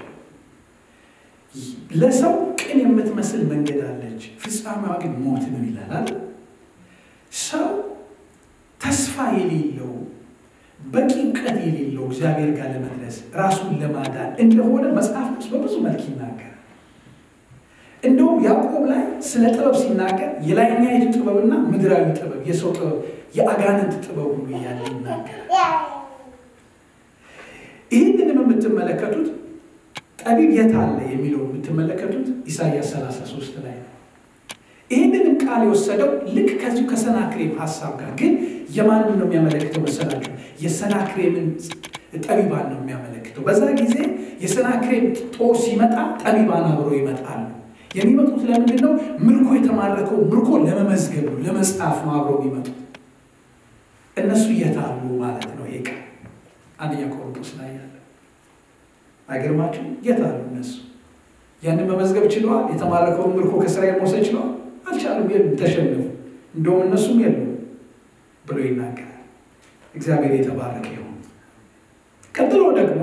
ለሰው ቅን የምትመስል መንገድ አለች፣ ፍጻሜዋ ግን ሞት ነው ይላል። ሰው ተስፋ የሌለው በቂ እውቀት የሌለው እግዚአብሔር ጋር ለመድረስ ራሱን ለማዳን እንደሆነ መጽሐፍ ቅዱስ በብዙ መልክ ይናገራል። እንደውም ያዕቆብ ላይ ስለ ጥበብ ሲናገር የላይኛይቱ ጥበብና ምድራዊ ጥበብ፣ የሰው ጥበብ፣ የአጋንንት ጥበብ ሁሉ እያለ ይናገራል። ይህንንም የምትመለከቱት ጠቢብ የት አለ የሚለው የምትመለከቱት ኢሳይያስ 33 ላይ ነው። ይህንንም ቃል የወሰደው ልክ ከዚሁ ከሰናክሬም ሀሳብ ጋር ግን የማንን ነው የሚያመለክተው መሰላችሁ? የሰናክሬምን ጠቢባን ነው የሚያመለክተው። በዛ ጊዜ የሰናክሬም ጦር ሲመጣ ጠቢባን አብረው ይመጣሉ። የሚመጡት ለምንድን ነው? ምርኮ የተማረከው ምርኮ ለመመዝገብ ነው፣ ለመጽሐፍ ነው አብረው የሚመጡት። እነሱ የታሉ ማለት ነው። ይሄ ቃል አንደኛ ቆሮንቶስ ላይ ያለ አይገርማችሁ? የታሉ እነሱ? ያንን መመዝገብ ችለዋል? የተማረከውን ምርኮ ከእስራኤል መውሰድ ችለዋል? አልቻሉም። የሉም፣ ተሸነፉ። እንደውም እነሱም የሉም ብሎ ይናገራል። እግዚአብሔር የተባረከ ይሁን። ቀጥሎ ደግሞ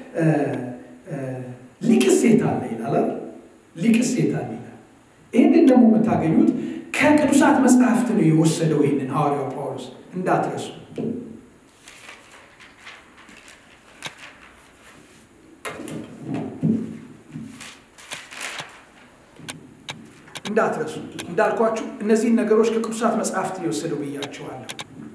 ሊቅስ የት አለ ይላል። ሊቅስ የት አለ ይላል። ይህንን ደግሞ የምታገኙት ከቅዱሳት መጽሐፍት ነው የወሰደው። ይህንን ሐዋርያው ጳውሎስ እንዳትረሱ። እንዳትረሱ እንዳልኳችሁ እነዚህን ነገሮች ከቅዱሳት መጽሐፍት የወሰደው ብያቸዋለሁ።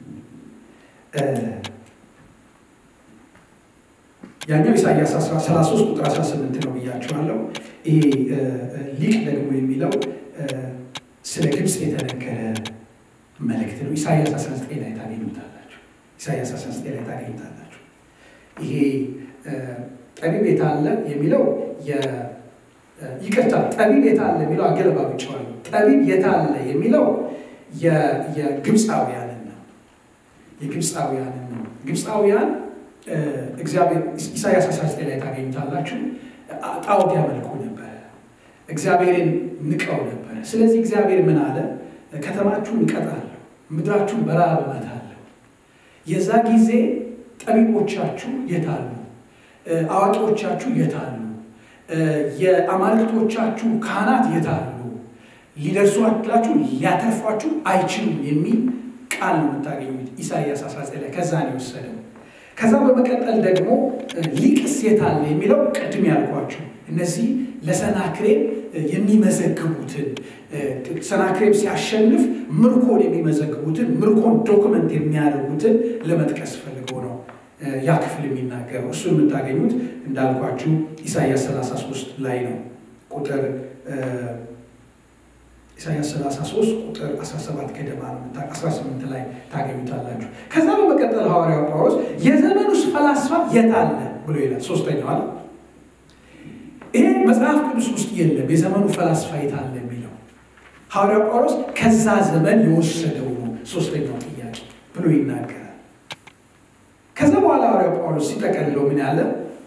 ያኛው ኢሳያስ 33 ቁጥር 18 ነው ብያቸዋለሁ። ይሄ ሊቅ ደግሞ የሚለው ስለ ግብፅ የተነገረ መልእክት ነው። ኢሳያስ 19 ላይ ታገኙታላችሁ። ኢሳያስ 19 ላይ ታገኙታላችሁ። ይሄ ጠቢብ የት አለ የሚለው ይቅርታ፣ ጠቢብ የት አለ የሚለው አገለባብጨዋለሁ። ጠቢብ የት አለ የሚለው የግብፃውያንን ነው። የግብፃውያንን ነው። ግብፃውያን እግዚአብሔር ኢሳያስ 19 ላይ ታገኙታላችሁ። ጣዖት ያመልኩ ነበረ። እግዚአብሔርን ንቀው ነበረ። ስለዚህ እግዚአብሔር ምን አለ? ከተማችሁን እቀጣለሁ፣ ምድራችሁን በረሃብ እመታለሁ። የዛ ጊዜ ጠቢቦቻችሁ የታሉ? አዋቂዎቻችሁ የታሉ? የአማልክቶቻችሁ ካህናት የታሉ? ሊደርሷላችሁ ሊያተርፏችሁ አይችሉም የሚል ቃል ነው የምታገኙት ኢሳይያስ 19 ላይ ከዛ ነው የወሰደው። ከዛ በመቀጠል ደግሞ ሊቅስ የት አለ የሚለው ቅድም ያልኳችሁ እነዚህ ለሰናክሬም የሚመዘግቡትን ሰናክሬም ሲያሸንፍ ምርኮን የሚመዘግቡትን ምርኮን ዶክመንት የሚያደርጉትን ለመጥቀስ ፈልገው ነው ያ ክፍል የሚናገረው። እሱ የምታገኙት እንዳልኳችሁ ኢሳያስ 33 ላይ ነው ቁጥር ኢሳያስ 33 ቁጥር 17 ገደማ ነው 18 ላይ ታገኙታላችሁ። ከዛ በመቀጠል ሐዋርያው ጳውሎስ የዘመኑስ ፈላስፋ የት አለ ብሎ ይላል። ሶስተኛው አለ ይሄ መጽሐፍ ቅዱስ ውስጥ የለም። የዘመኑ ፈላስፋ የት አለ የሚለው ሐዋርያው ጳውሎስ ከዛ ዘመን የወሰደው ነው። ሶስተኛው ጥያቄ ብሎ ይናገራል። ከዛ በኋላ ሐዋርያው ጳውሎስ ሲጠቀልለው ምን ያለ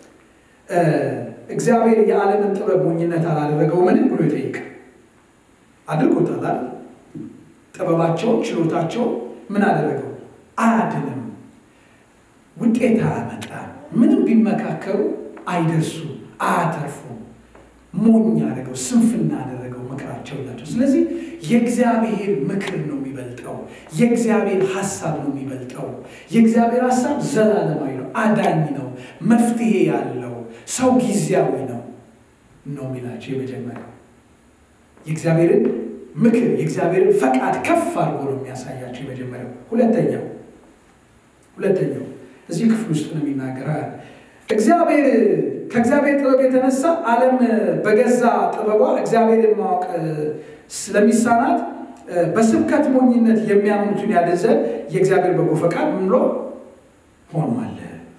እግዚአብሔር የዓለምን ጥበብ ሞኝነት አላደረገው ምን ብሎ ይጠይቃል አድርጎታል። ጥበባቸውን ችሎታቸውን ምን አደረገው? አያድንም፣ ውጤት አያመጣም። ምንም ቢመካከሩ አይደርሱም፣ አያተርፉም። ሞኝ አደረገው፣ ስንፍና አደረገው ምክራቸው ናቸው። ስለዚህ የእግዚአብሔር ምክር ነው የሚበልጠው፣ የእግዚአብሔር ሀሳብ ነው የሚበልጠው። የእግዚአብሔር ሀሳብ ዘላለማዊ ነው፣ አዳኝ ነው፣ መፍትሄ ያለው ሰው ጊዜያዊ ነው ነው የሚላቸው የመጀመሪያው የእግዚአብሔርን ምክር የእግዚአብሔርን ፈቃድ ከፍ አድርጎ ነው የሚያሳያቸው። የመጀመሪያው ሁለተኛው ሁለተኛው እዚህ ክፍል ውስጥ ነው የሚናገረው እግዚአብሔር ከእግዚአብሔር ጥበብ የተነሳ ዓለም በገዛ ጥበቧ እግዚአብሔርን ማወቅ ስለሚሳናት በስብከት ሞኝነት የሚያምኑትን ያደዘ የእግዚአብሔር በጎ ፈቃድ ምን ብሎ ሆኗል።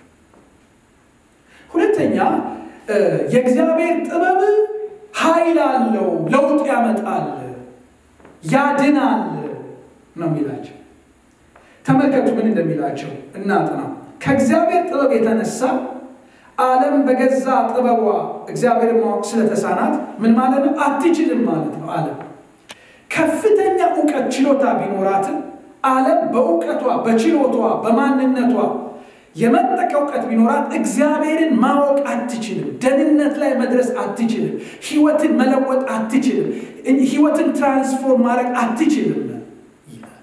ሁለተኛ የእግዚአብሔር ጥበብ ኃይል አለው፣ ለውጥ ያመጣል፣ ያድናል ነው የሚላቸው። ተመልከቱ ምን እንደሚላቸው እናጥና። ከእግዚአብሔር ጥበብ የተነሳ ዓለም በገዛ ጥበቧ እግዚአብሔርን ማወቅ ስለተሳናት ምን ማለት ነው? አትችልም ማለት ነው። ዓለም ከፍተኛ እውቀት ችሎታ ቢኖራትም ዓለም በእውቀቷ በችሎቷ በማንነቷ የመጠቀ እውቀት ቢኖራት እግዚአብሔርን ማወቅ አትችልም። ደህንነት ላይ መድረስ አትችልም። ህይወትን መለወጥ አትችልም። ህይወትን ትራንስፎርም ማድረግ አትችልም ይላል።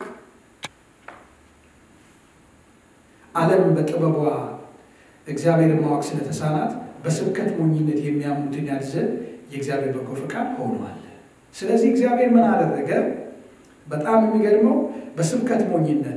ዓለም በጥበቧ እግዚአብሔርን ማወቅ ስለተሳናት በስብከት ሞኝነት የሚያምኑትን ያድዘን የእግዚአብሔር በጎ ፈቃድ ሆኗል። ስለዚህ እግዚአብሔር ምን አደረገ? በጣም የሚገርመው በስብከት ሞኝነት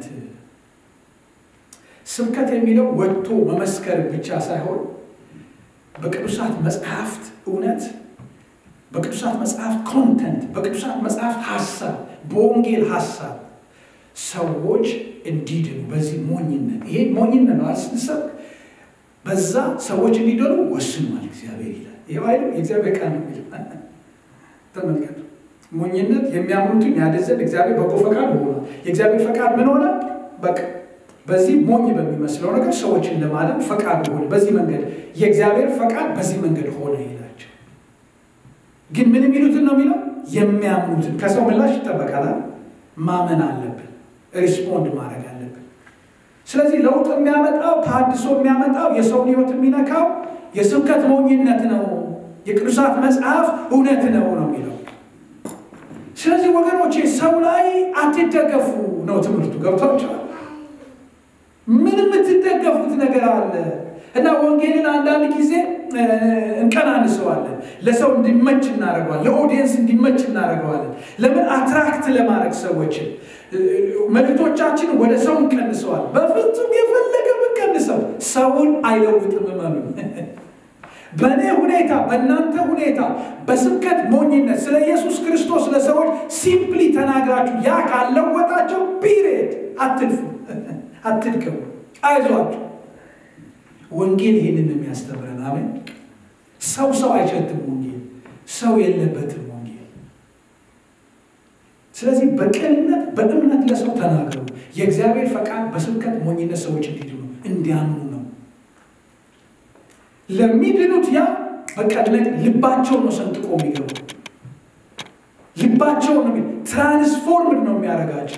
ስብከት የሚለው ወጥቶ መመስከር ብቻ ሳይሆን በቅዱሳት መጽሐፍት እውነት፣ በቅዱሳት መጽሐፍት ኮንተንት፣ በቅዱሳት መጽሐፍት ሀሳብ፣ በወንጌል ሀሳብ ሰዎች እንዲድኑ በዚህ ሞኝነት ይሄ ሞኝነት ነው ስንሰብክ በዛ ሰዎች እንዲድኑ ወስኗል እግዚአብሔር ይላል። ይህ አይደል የእግዚአብሔር ቃል ነው ይላል። ተመልከቱ። ሞኝነት የሚያምኑትን ያደዘን እግዚአብሔር በጎ ፈቃድ ሆኗል። የእግዚአብሔር ፈቃድ ምን ሆነ? በቃ በዚህ ሞኝ በሚመስለው ነገር ሰዎችን ለማለም ፈቃድ ሆነ። በዚህ መንገድ የእግዚአብሔር ፈቃድ በዚህ መንገድ ሆነ ይላቸው። ግን ምን የሚሉትን ነው የሚለው? የሚያምኑትን። ከሰው ምላሽ ይጠበቃል። ማመን አለብን፣ ሪስፖንድ ማድረግ አለብን። ስለዚህ ለውጥ የሚያመጣው ታድሶ የሚያመጣው የሰውን ሕይወት የሚነካው የስብከት ሞኝነት ነው፣ የቅዱሳት መጽሐፍ እውነት ነው ነው የሚለው። ስለዚህ ወገኖቼ ሰው ላይ አትደገፉ ነው ትምህርቱ። ገብቷቸዋል። ምን የምትደገፉት ነገር አለ? እና ወንጌልን አንዳንድ ጊዜ እንቀናንሰዋለን። ለሰው እንዲመች እናደርገዋለን። ለኦዲየንስ እንዲመች እናደርገዋለን። ለምን አትራክት ለማድረግ ሰዎችን መልእክቶቻችን ወደ ሰው እንቀንሰዋል። በፍጹም የፈለገ ብንቀንሰው ሰውን አይለውጥም። እመኑ። በእኔ ሁኔታ በእናንተ ሁኔታ በስብከት ሞኝነት ስለ ኢየሱስ ክርስቶስ ለሰዎች ሲምፕሊ ተናግራችሁ ያ ካለወጣቸው ፒሪየድ አትልፉ፣ አትድከሙ፣ አይዟችሁ። ወንጌል ይህንን የሚያስተምረን አሜን። ሰው ሰው አይሸትም። ወንጌል ሰው የለበትም ወንጌል። ስለዚህ በቅንነት በእምነት ለሰው ተናገሩ። የእግዚአብሔር ፈቃድ በስብከት ሞኝነት ሰዎች እንዲድኑ እንዲያምኑ ነው። ለሚድኑት ያ በቃ ልባቸውን ነው ሰንጥቆ የሚገቡ ልባቸውን ነው ትራንስፎርምድ ነው የሚያደርጋቸው።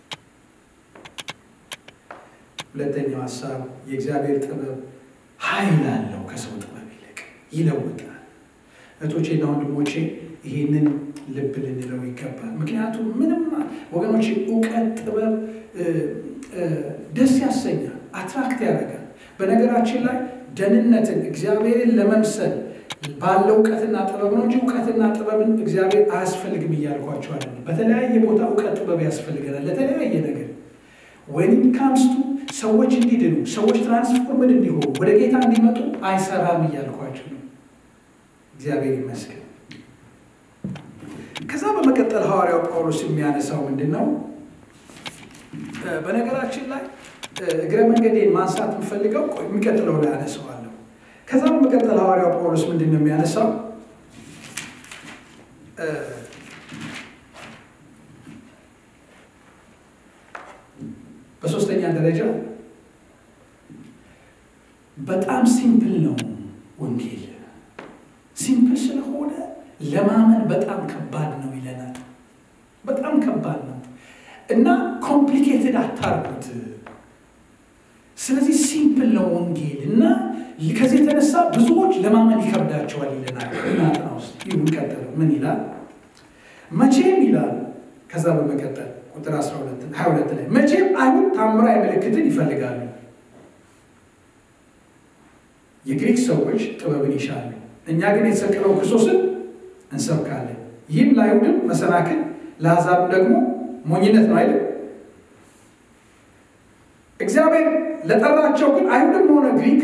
ሁለተኛው ሀሳብ የእግዚአብሔር ጥበብ ኃይል አለው ከሰው ጥበብ ይልቅ ይለውጣል። እህቶቼና ወንድሞቼ ይህንን ልብ ልንለው ይገባል። ምክንያቱም ምንም ወገኖቼ እውቀት፣ ጥበብ ደስ ያሰኛል፣ አትራክት ያደርጋል። በነገራችን ላይ ደህንነትን እግዚአብሔርን ለመምሰል ባለው እውቀትና ጥበብ ነው እንጂ እውቀትና ጥበብን እግዚአብሔር አያስፈልግም እያልኳቸው አይደለም። በተለያየ ቦታ እውቀት ጥበብ ያስፈልገናል ለተለያየ ነገር ወይም ካምስቱ ሰዎች እንዲድኑ ሰዎች ትራንስፎርምድ እንዲሆኑ ወደ ጌታ እንዲመጡ አይሰራም እያልኳቸው ነው። እግዚአብሔር ይመስገን። ከዛ በመቀጠል ሐዋርያው ጳውሎስ የሚያነሳው ምንድን ነው? በነገራችን ላይ እግረ መንገዴን ማንሳት የምፈልገው የሚቀጥለው ላይ አነሳዋለሁ። ከዛ በመቀጠል ሐዋርያው ጳውሎስ ምንድን ነው የሚያነሳው? በሶስተኛ ደረጃ በጣም ሲምፕል ነው ወንጌል። ሲምፕል ስለሆነ ለማመን በጣም ከባድ ነው ይለናል። በጣም ከባድ ነው እና ኮምፕሊኬትድ አታርጉት። ስለዚህ ሲምፕል ነው ወንጌል እና ከዚህ የተነሳ ብዙዎች ለማመን ይከብዳቸዋል ይለናል። እናጥና ውስጥ ይሁን ቀጥለው ምን ይላል? መቼም ይላል ከዛ በመቀጠል ቁጥር 22 ላይ መቼም አይሁድ ታምራዊ ምልክትን ይፈልጋሉ፣ የግሪክ ሰዎች ጥበብን ይሻሉ፣ እኛ ግን የተሰቀለው ክርስቶስን እንሰብካለን። ይህም ለአይሁድም መሰናክል ለአሕዛብም ደግሞ ሞኝነት ነው አይደል? እግዚአብሔር ለጠራቸው ግን አይሁድም ሆነ ግሪክ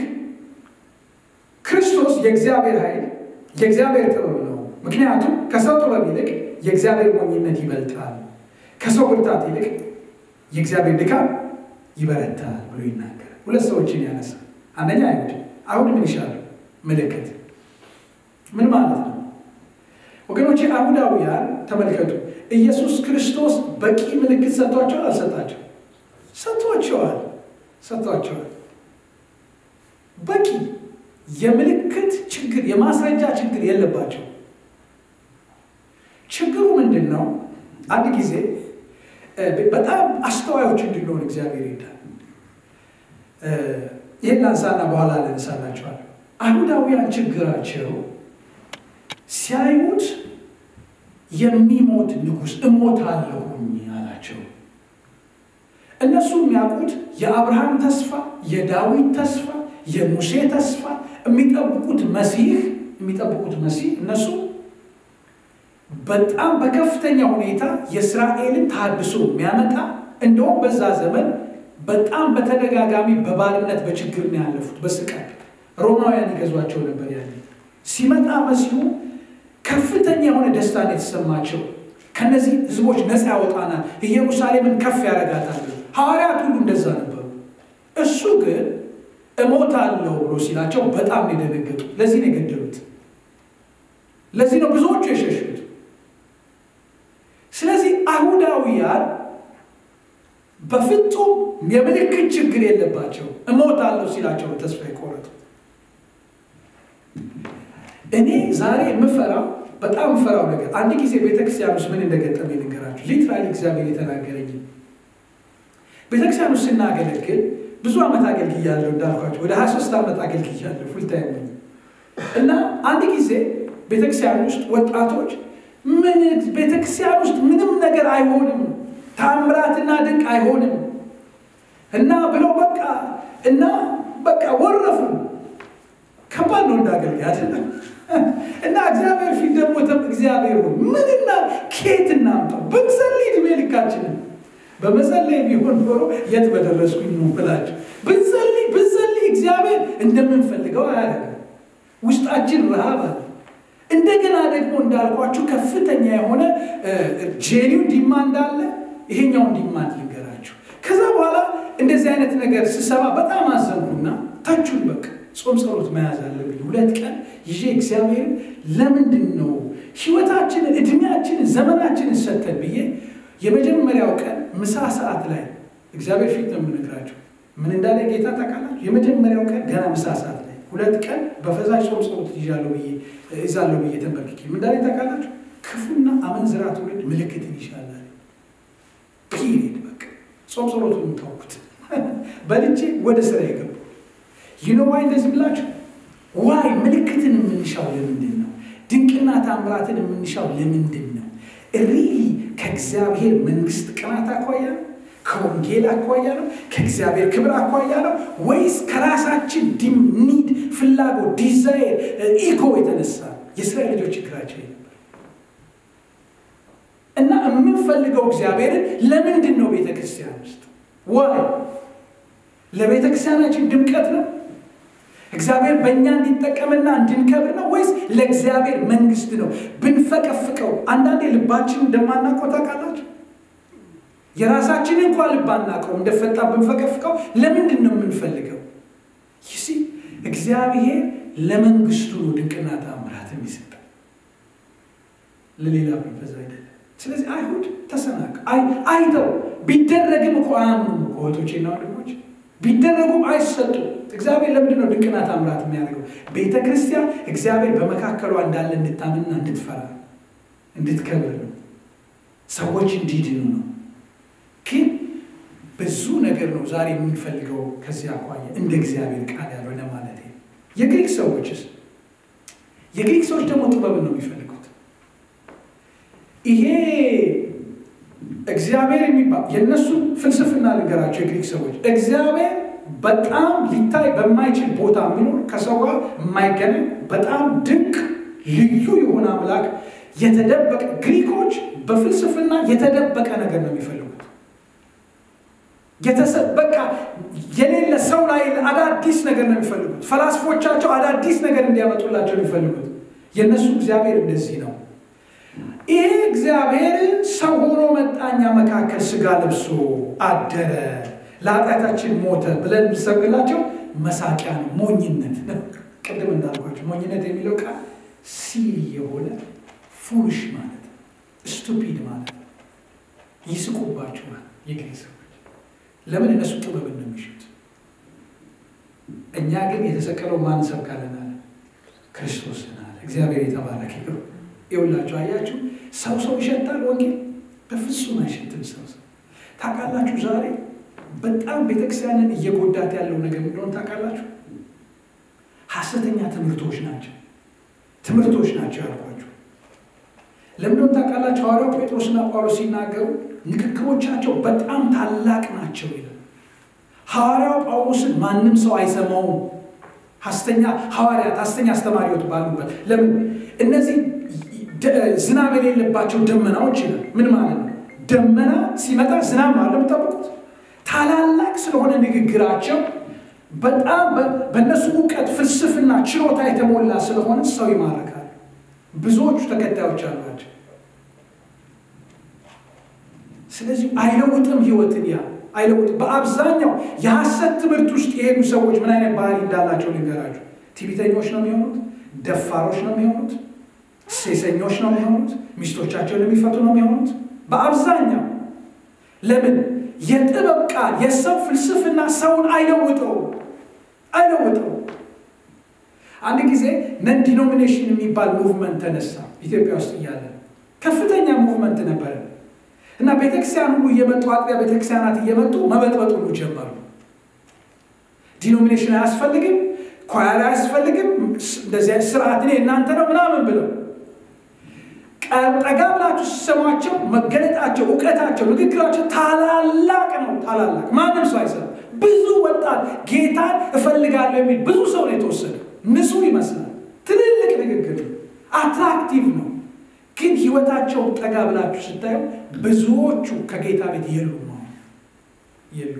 ክርስቶስ የእግዚአብሔር ኃይል የእግዚአብሔር ጥበብ ነው። ምክንያቱም ከሰው ጥበብ ይልቅ የእግዚአብሔር ሞኝነት ይበልጣል፣ ከሰው ብርታት ይልቅ የእግዚአብሔር ድካም ይበረታል ብሎ ይናገራል። ሁለት ሰዎችን ያነሳል። አንደኛ አይሁድ አይሁድ ምን ይሻሉ? ምልክት ምን ማለት ነው ወገኖቼ? አይሁዳውያን ተመልከቱ፣ ኢየሱስ ክርስቶስ በቂ ምልክት ሰጥቷቸዋል? አልሰጣቸው? ሰጥቷቸዋል፣ ሰጥቷቸዋል። በቂ የምልክት ችግር የማስረጃ ችግር የለባቸው። ችግሩ ምንድን ነው? አንድ ጊዜ በጣም አስተዋዮች እንድንሆን እግዚአብሔር ይዳል። ይህን ላንሳና በኋላ ልንሳላቸዋል። አይሁዳውያን ችግራቸው ሲያዩት የሚሞት ንጉሥ እሞታለሁኝ አላቸው። እነሱ የሚያውቁት የአብርሃም ተስፋ፣ የዳዊት ተስፋ፣ የሙሴ ተስፋ የሚጠብቁት መሲህ የሚጠብቁት መሲህ እነሱ በጣም በከፍተኛ ሁኔታ የእስራኤልን ታድሶ የሚያመጣ እንደውም በዛ ዘመን በጣም በተደጋጋሚ በባርነት በችግር ነው ያለፉት፣ በስቃይ ሮማውያን ይገዟቸው ነበር። ያለ ሲመጣ መሲሁ ከፍተኛ የሆነ ደስታን የተሰማቸው ከነዚህ ህዝቦች ነፃ ያወጣናል፣ ኢየሩሳሌምን ከፍ ያደርጋታል። ሐዋርያት ሁሉ እንደዛ ነበሩ። እሱ ግን እሞታለሁ ብሎ ሲላቸው በጣም ነው የደነገጡ። ለዚህ ነው የገደሉት። ለዚህ ነው ብዙዎቹ የሸሹት። ስለዚህ አይሁዳውያን በፍጹም የምልክት ችግር የለባቸው። እሞታለሁ ሲላቸው ተስፋ የቆረጡ። እኔ ዛሬ የምፈራው በጣም የምፈራው ነገር አንድ ጊዜ ቤተክርስቲያን ውስጥ ምን እንደገጠመኝ ልንገራችሁ። ሊትራሊ እግዚአብሔር የተናገረኝ ቤተክርስቲያን ውስጥ ስናገለግል ብዙ ዓመት አገልግያለሁ እንዳልኳቸው ወደ 23 ዓመት አገልግያለሁ ፉልታይም እና አንድ ጊዜ ቤተክርስቲያን ውስጥ ወጣቶች ምን ቤተክርስቲያን ውስጥ ምንም ነገር አይሆንም፣ ታምራትና ድንቅ አይሆንም እና ብለው በቃ እና በቃ ወረፉ። ከባድ ነው እንዳገልጋይ አይደለም። እና እግዚአብሔር ፊት ደግሞ እግዚአብሔር ሆይ ምንና ኬት እናምጣው ብንጸልይ ዕድሜ ልካችንን በመጸለይ ቢሆን ኖሮ የት በደረስኩኝ ነው ብላችሁ ብንጸልይ ብንጸልይ እግዚአብሔር እንደምንፈልገው አያደርግም። ውስጣችን ረሃብ አለ። እንደገና ደግሞ እንዳልኳችሁ ከፍተኛ የሆነ ጄኒው ዲማንድ አለ። ይሄኛውን ዲማንድ ልንገራችሁ። ከዛ በኋላ እንደዚህ አይነት ነገር ስሰማ በጣም አዘንኩና ታችሁን በቃ ጾም ጸሎት መያዝ አለብኝ። ሁለት ቀን ይዤ እግዚአብሔር ለምንድን ነው ህይወታችንን፣ እድሜያችንን፣ ዘመናችንን ሰተን ብዬ የመጀመሪያው ቀን ምሳ ሰዓት ላይ እግዚአብሔር ፊት ነው የምነግራቸው። ምን እንዳለ ጌታ ታውቃላችሁ? የመጀመሪያው ቀን ገና ምሳ ሰዓት ላይ ሁለት ቀን በፈሳሽ ጾም ጸሎት ይዣለሁ ብዬ እዛለሁ ብዬ ተንበርክኬ ምን እንዳለ ታውቃላችሁ? ክፉና አመንዝራ ትውልድ ምልክትን ይሻላል። ፒሪድ በቃ ጾም ጸሎቱን የምታውቁት በልቼ ወደ ስራ የገቡ ይኖ ዋይ እንደዚህ ብላችሁ ዋይ ምልክትን የምንሻው ለምንድን ነው? ድንቅና ታምራትን የምንሻው ለምንድን ነው? ሪሊ ከእግዚአብሔር መንግስት ቅናት አኳያ ነው? ከወንጌል አኳያ ነው? ከእግዚአብሔር ክብር አኳያ ነው? ወይስ ከራሳችን ኒድ፣ ፍላጎት፣ ዲዛይር፣ ኢጎ የተነሳ የእስራኤል ልጆች ችግራቸው ነበር እና የምንፈልገው እግዚአብሔርን ለምንድን ነው ቤተ ክርስቲያን ውስጥ ዋይ ለቤተ ክርስቲያናችን ድምቀት ነው? እግዚአብሔር በእኛ እንዲጠቀምና እንድንከብር ነው ወይስ ለእግዚአብሔር መንግስት ነው? ብንፈቀፍቀው አንዳንዴ ልባችን እንደማናውቀው ታውቃላችሁ። የራሳችንን እንኳ ልብ አናውቀው እንደፈጣ ብንፈቀፍቀው ለምንድን ነው የምንፈልገው? ይሲ እግዚአብሔር ለመንግስቱ ነው ድንቅና ታምራት የሚሰጠው ለሌላ ፐርፐዝ አይደለም። ስለዚህ አይሁድ ተሰናቅ አይተው ቢደረግም እኮ አያምኑም እኮ እህቶቼና ወንድሞች ቢደረጉም አይሰጡም። እግዚአብሔር ለምንድን ነው ድንቅና ታምራት የሚያደርገው? ቤተ ክርስቲያን እግዚአብሔር በመካከሏ እንዳለ እንድታምንና እንድትፈራ እንድትከብር ነው። ሰዎች እንዲድኑ ነው። ግን ብዙ ነገር ነው ዛሬ የምንፈልገው ከዚህ አኳያ እንደ እግዚአብሔር ቃል ያልሆነ ማለት ነው። የግሪክ ሰዎችስ? የግሪክ ሰዎች ደግሞ ጥበብን ነው የሚፈልጉት። ይሄ እግዚአብሔር የሚባል የእነሱ ፍልስፍና ልንገራቸው። የግሪክ ሰዎች እግዚአብሔር በጣም ሊታይ በማይችል ቦታ የሚኖር ከሰው ጋር የማይገናኝ በጣም ድንቅ ልዩ የሆነ አምላክ የተደበቀ ግሪኮች በፍልስፍና የተደበቀ ነገር ነው የሚፈልጉት። በቃ የሌለ ሰው ላይ አዳዲስ ነገር ነው የሚፈልጉት። ፈላስፎቻቸው አዳዲስ ነገር እንዲያመጡላቸው የሚፈልጉት። የእነሱ እግዚአብሔር እንደዚህ ነው። ይህ እግዚአብሔር ሰው ሆኖ መጣኛ መካከል ስጋ ለብሶ አደረ፣ ለኃጢአታችን ሞተ ብለን ብሰብላቸው መሳቂያ ነው፣ ሞኝነት ነው። ቅድም እንዳልኳቸው ሞኝነት የሚለው ቃል ሲል የሆነ ፉልሽ ማለት ነው፣ ስቱፒድ ማለት ነው። ይስቁባችኋል የግሪክ ሰዎች። ለምን እነሱ ጥበብን ነው የሚሹት። እኛ ግን የተሰቀለው ማን ሰብካለን አለ? ክርስቶስን አለ። እግዚአብሔር የተባረከ ነው። ይኸውላችሁ አያችሁ፣ ሰው ሰው ይሸታል። ወንጌል በፍጹም አይሸትም። ሰው ሰው ታውቃላችሁ። ዛሬ በጣም ቤተክርስቲያንን እየጎዳት ያለው ነገር እንደሆነ ታውቃላችሁ። ሐሰተኛ ትምህርቶች ናቸው ትምህርቶች ናቸው ያልኳችሁ። ለምንድን ታውቃላችሁ? ሐዋርያው ጴጥሮስና ጳውሎስ ሲናገሩ ንግግሮቻቸው በጣም ታላቅ ናቸው ይላል። ሐዋርያው ጳውሎስን ማንም ሰው አይሰማውም። ሐሰተኛ ሐዋርያት፣ ሐሰተኛ አስተማሪዎች ባሉበት ለምን እነዚህ ዝናብ የሌለባቸው ደመናዎች ይላል። ምን ማለት ነው? ደመና ሲመጣ ዝናብ ነው የምጠብቁት። ታላላቅ ስለሆነ ንግግራቸው በጣም በእነሱ እውቀት፣ ፍልስፍና፣ ችሎታ የተሞላ ስለሆነ ሰው ይማርካል። ብዙዎቹ ተከታዮች አሏቸው። ስለዚህ አይለውጥም ህይወትን ያ አይለውጥም። በአብዛኛው የሐሰት ትምህርት ውስጥ የሄዱ ሰዎች ምን አይነት ባህሪ እንዳላቸው ልንገራቸው። ትዕቢተኞች ነው የሚሆኑት፣ ደፋሮች ነው የሚሆኑት ሴሰኞች ነው የሚሆኑት። ሚስቶቻቸውን የሚፈቱ ነው የሚሆኑት በአብዛኛው። ለምን? የጥበብ ቃል የሰው ፍልስፍና ሰውን አይለውጠው አይለውጠው። አንድ ጊዜ ነን ዲኖሚኔሽን የሚባል ሙቭመንት ተነሳ ኢትዮጵያ ውስጥ እያለ ከፍተኛ ሙቭመንት ነበረ እና ቤተክርስቲያን ሁሉ እየመጡ አጥቢያ ቤተክርስቲያናት እየመጡ መበጥበጥ ሁሉ ጀመሩ። ዲኖሚኔሽን አያስፈልግም፣ ኳየር አያስፈልግም፣ እንደዚህ ስርዓት እኔ እናንተ ነው ምናምን ብለው ጠጋ ብላችሁ ሲሰሟቸው መገለጣቸው፣ እውቀታቸው፣ ንግግራቸው ታላላቅ ነው። ታላላቅ ማንም ሰው አይሰራም። ብዙ ወጣት ጌታን እፈልጋለሁ የሚል ብዙ ሰው ነው የተወሰደ። ንጹህ ይመስላል። ትልልቅ ንግግር አትራክቲቭ ነው። ግን ህይወታቸውን ጠጋ ብላችሁ ስታዩ ብዙዎቹ ከጌታ ቤት የሉ ነው የሉ።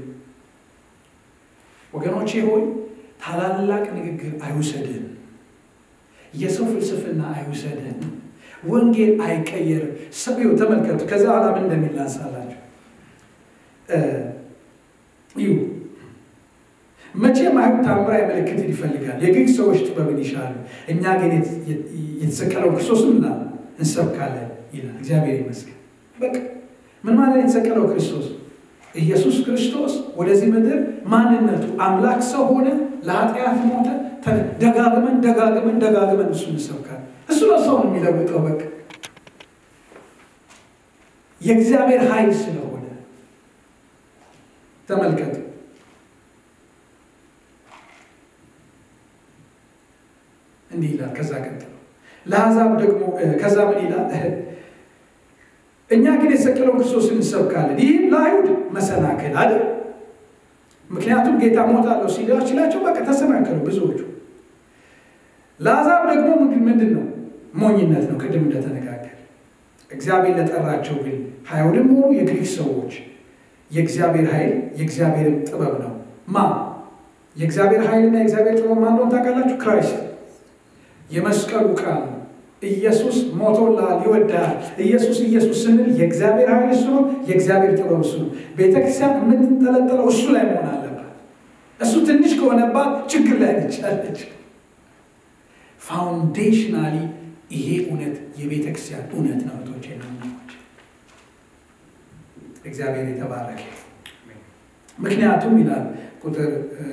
ወገኖቼ ሆይ ታላላቅ ንግግር አይውሰድን። የሰው ፍልስፍና አይውሰድን። ወንጌል አይቀየርም። ሰው ተመልከቱ። ከዛ በኋላ ምን እንደሚል ላንሳላችሁ። ይሁ መቼም አይሁድ ታምራዊ ምልክትን ይፈልጋል፣ የግሪክ ሰዎች ጥበብን ይሻሉ። እኛ ግን የተሰቀለው ክርስቶስን ምና እንሰብካለን ይላል። እግዚአብሔር ይመስገን። በቃ ምን ማለት የተሰቀለው ክርስቶስ ኢየሱስ ክርስቶስ ወደዚህ ምድር ማንነቱ አምላክ ሰው ሆነ፣ ለኃጢአት ሞተ። ደጋግመን ደጋግመን ደጋግመን እሱ እንሰብካለን። እሱ ነው ሰውን የሚለውጠው። በቃ የእግዚአብሔር ኃይል ስለሆነ ተመልከቱ። እንዲህ ይላል። ከዛ ቀጥሎ ለአሕዛብ ደግሞ ከዛ ምን ይላል? እኛ ግን የተሰቀለውን ክርስቶስን እንሰብካለን። ይህም ለአይሁድ መሰናክል አይደል? ምክንያቱም ጌታ ሞታለሁ ሲላቸው በቃ ተሰናከሉ ብዙዎቹ። ለአሕዛብ ደግሞ ምንድን ነው? ሞኝነት ነው። ቅድም እንደተነጋገር እግዚአብሔር ለጠራቸው ግን አይሁድም ሆኑ የግሪክ ሰዎች የእግዚአብሔር ኃይል የእግዚአብሔርም ጥበብ ነው። ማ የእግዚአብሔር ኃይልና የእግዚአብሔር ጥበብ ማን እንደሆነ ታውቃላችሁ? ክራይስት የመስቀሉ ቃል ነው። ኢየሱስ ሞቶላል፣ ይወዳል። ኢየሱስ ኢየሱስ ስንል የእግዚአብሔር ኃይል እሱ ነው፣ የእግዚአብሔር ጥበብ እሱ ነው። ቤተክርስቲያን የምትንጠለጠለው እሱ ላይ መሆን አለባት። እሱ ትንሽ ከሆነባት ችግር ላይ ነቻለች። ፋውንዴሽናሊ ይሄ እውነት የቤተ ክርስቲያን እውነት ነው። እህቶቼ ነው እግዚአብሔር የተባረከ ምክንያቱም ይላል ቁጥር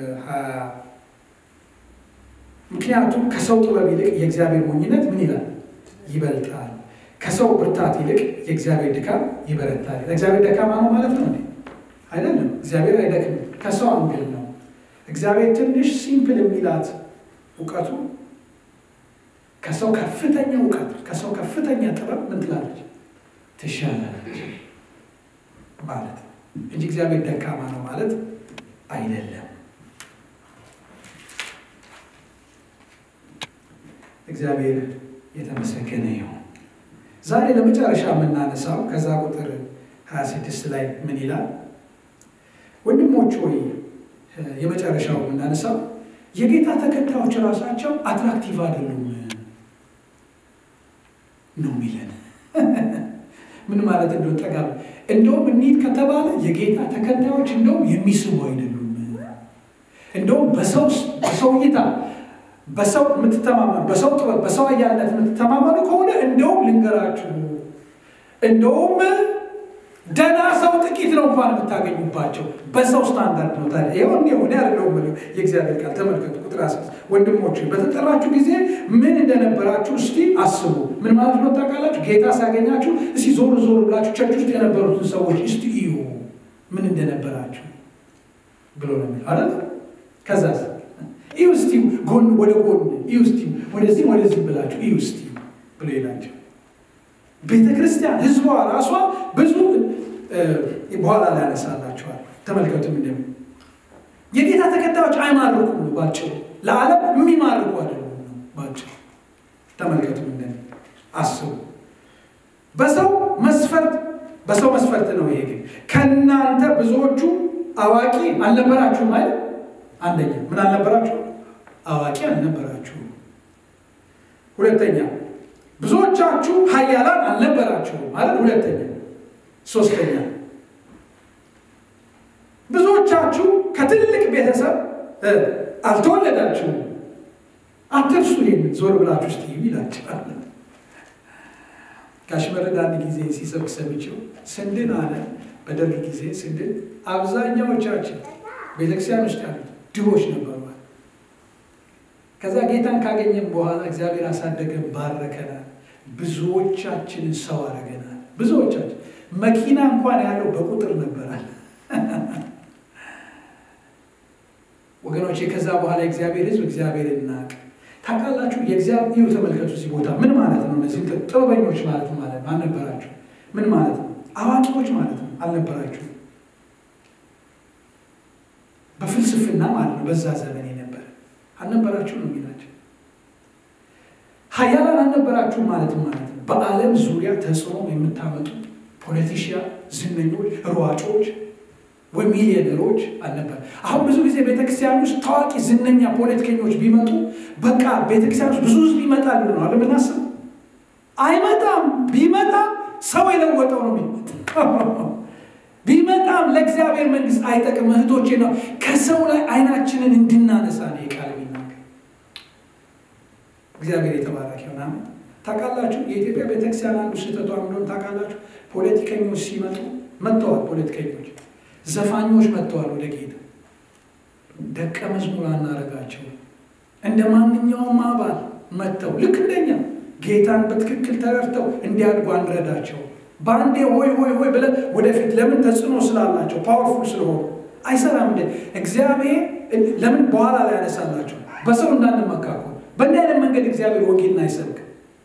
ምክንያቱም ከሰው ጥበብ ይልቅ የእግዚአብሔር ሞኝነት ምን ይላል ይበልጣል። ከሰው ብርታት ይልቅ የእግዚአብሔር ድካም ይበረታል። እግዚአብሔር ደካማ ነው ማለት ነው እንዴ? አይደለም። እግዚአብሔር አይደክምም። ከሰው አንግል ነው። እግዚአብሔር ትንሽ ሲምፕል የሚላት እውቀቱ ከሰው ከፍተኛ እውቀት ከሰው ከፍተኛ ጥበብ ምን ትላለች? ትሻላለች ማለት እንጂ እግዚአብሔር ደካማ ነው ማለት አይደለም። እግዚአብሔር የተመሰገነ ይሁን። ዛሬ ለመጨረሻ የምናነሳው ከዛ ቁጥር 26 ላይ ምን ይላል? ወንድሞች ሆይ የመጨረሻው የምናነሳው የጌታ ተከታዮች ራሳቸው አትራክቲቭ አይደሉም ነው የሚለን። ምን ማለት እንደው ጠጋ እንደውም እንሂድ ከተባለ የጌታ ተከታዮች እንደውም የሚስቡ አይደሉም። እንደውም በሰው በሰው እይታ በሰው የምትተማመኑ በሰው ጥበብ በሰው አያልነት የምትተማመኑ ከሆነ እንደውም ልንገራችሁ፣ እንደውም ደህና ሰው ጥቂት ነው እንኳን የምታገኙባቸው በሰው ስታንዳርድ ነው። ታዲያ ይኸው እንዲሁ እኔ አይደለሁም የእግዚአብሔር ቃል ተመልከቱ። ቁጥር አስር ወንድሞች በተጠራችሁ ጊዜ ምን እንደነበራችሁ እስቲ አስቡ። ምን ማለት ነው ታውቃላችሁ? ጌታ ሲያገኛችሁ እስቲ ዞር ዞር ብላችሁ ቸርች ውስጥ የነበሩትን ሰዎች እስቲ እዩ ምን እንደነበራችሁ ብሎ ነው የሚለው አይደል? ከዛስ እዩ እስቲ ጎን ወደ ጎን እዩ እስቲ ወደዚህ ወደዚህ ብላችሁ እዩ እስቲ ብሎ ይላቸው። ቤተ ክርስቲያን ህዝቧ ራሷ ብዙ በኋላ ላይ ያነሳላቸዋል። ተመልከቱም እንደሚ የጌታ ተከታዮች አይማርኩም ነው ባጭሩ። ለዓለም የሚማርኩ አይደሉም ነው ባጭሩ። ተመልከቱም እንደሚ አስቡ። በሰው መስፈርት በሰው መስፈርት ነው ይሄ ግን ከእናንተ ብዙዎቹ አዋቂ አልነበራችሁም ማለት አንደኛ ምን አልነበራችሁ? አዋቂ አልነበራችሁ። ሁለተኛ ብዙዎቻችሁ ኃያላን አልነበራችሁም ማለት ሁለተኛ። ሶስተኛ ብዙዎቻችሁ ከትልቅ ቤተሰብ አልተወለዳችሁም። አትርሱ። ይህን ዞር ብላችሁ እስቲ ይላችኋል። ጋሽ መረዳ አንድ ጊዜ ሲሰብክ ሰምቼው ስንድን አለ በደርግ ጊዜ ስንድን አብዛኛዎቻችን ቤተክርስቲያን ውስጥ ያሉት ድሆች ነበሩ። ከዛ ጌታን ካገኘን በኋላ እግዚአብሔር አሳደገን፣ ባረከናል። ብዙዎቻችንን ሰው አረገናል። ብዙዎቻችን መኪና እንኳን ያለው በቁጥር ነበራል። ወገኖቼ ከዛ በኋላ እግዚአብሔር ሕዝብ እግዚአብሔር እናቅ ታውቃላችሁ። የእግዚአብሔር ተመልከቱ፣ እዚህ ቦታ ምን ማለት ነው? እነዚህ ጥበበኞች ማለት ማለት አልነበራችሁ። ምን ማለት ነው? አዋቂዎች ማለት ነው አልነበራችሁ። በፍልስፍና ማለት ነው በዛ ዘመን የነበረ አልነበራችሁ ነው የሚላቸው። ሀያላን አልነበራችሁ ማለት ማለት ነው በዓለም ዙሪያ ተጽዕኖ የምታመጡ ፖለቲሽያን፣ ዝነኞች፣ ሯጮች ወይም ሚሊዮነሮች አልነበር። አሁን ብዙ ጊዜ ቤተክርስቲያን ውስጥ ታዋቂ ዝነኛ ፖለቲከኞች ቢመጡ በቃ ቤተክርስቲያን ውስጥ ብዙ ህዝብ ይመጣል ብሎ ነው አለምናስብ አይመጣም። ቢመጣም ሰው የለወጠው ነው የሚመጣ ቢመጣም ለእግዚአብሔር መንግስት አይጠቅም። እህቶቼ ነው ከሰው ላይ አይናችንን እንድናነሳ ነው የቃል የሚናገር እግዚአብሔር የተባረከ ይሆናል። ታውቃላችሁ የኢትዮጵያ ቤተክርስቲያን አንዱ ስህተቷ እንደሆነ ታውቃላችሁ። ፖለቲከኞች ሲመጡ መጥተዋል። ፖለቲከኞች፣ ዘፋኞች መጥተዋል ወደ ጌታ ደቀ መዝሙር አናረጋቸው። እንደ ማንኛውም አባል መጥተው ልክ እንደኛ ጌታን በትክክል ተረድተው እንዲያድጉ አንረዳቸው። በአንዴ ሆይ ሆይ ሆይ ብለን ወደፊት ለምን ተጽዕኖ ስላላቸው ፓወርፉል ስለሆኑ አይሰራም። እንደ እግዚአብሔር ለምን በኋላ ላይ ያነሳላቸው በሰው እንዳንመካኩ በእንዲህ አይነት መንገድ እግዚአብሔር ወንጌልን አይሰብክ።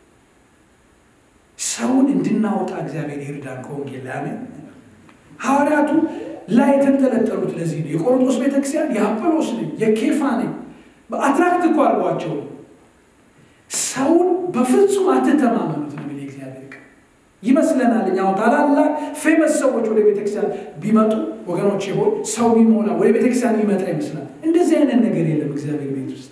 ሰውን እንድናወጣ እግዚአብሔር ይርዳን ከወንጌል ላይ አሜን። ሐዋርያቱ ላይ የተንጠለጠሉት ለዚህ ነው። የቆሮንቶስ ቤተክርስቲያን የአጵሎስ ነኝ የኬፋ ነኝ በአትራክት እኮ አድርጓቸው ሰውን በፍጹም አትተማመኑት ነው ይመስለናል እኛ ታላላቅ ፌመስ ሰዎች ወደ ቤተክርስቲያን ቢመጡ ወገኖች ሆን ሰው ቢሞላ ወደ ቤተክርስቲያን ቢመጣ ይመስላል። እንደዚህ አይነት ነገር የለም እግዚአብሔር ቤት ውስጥ።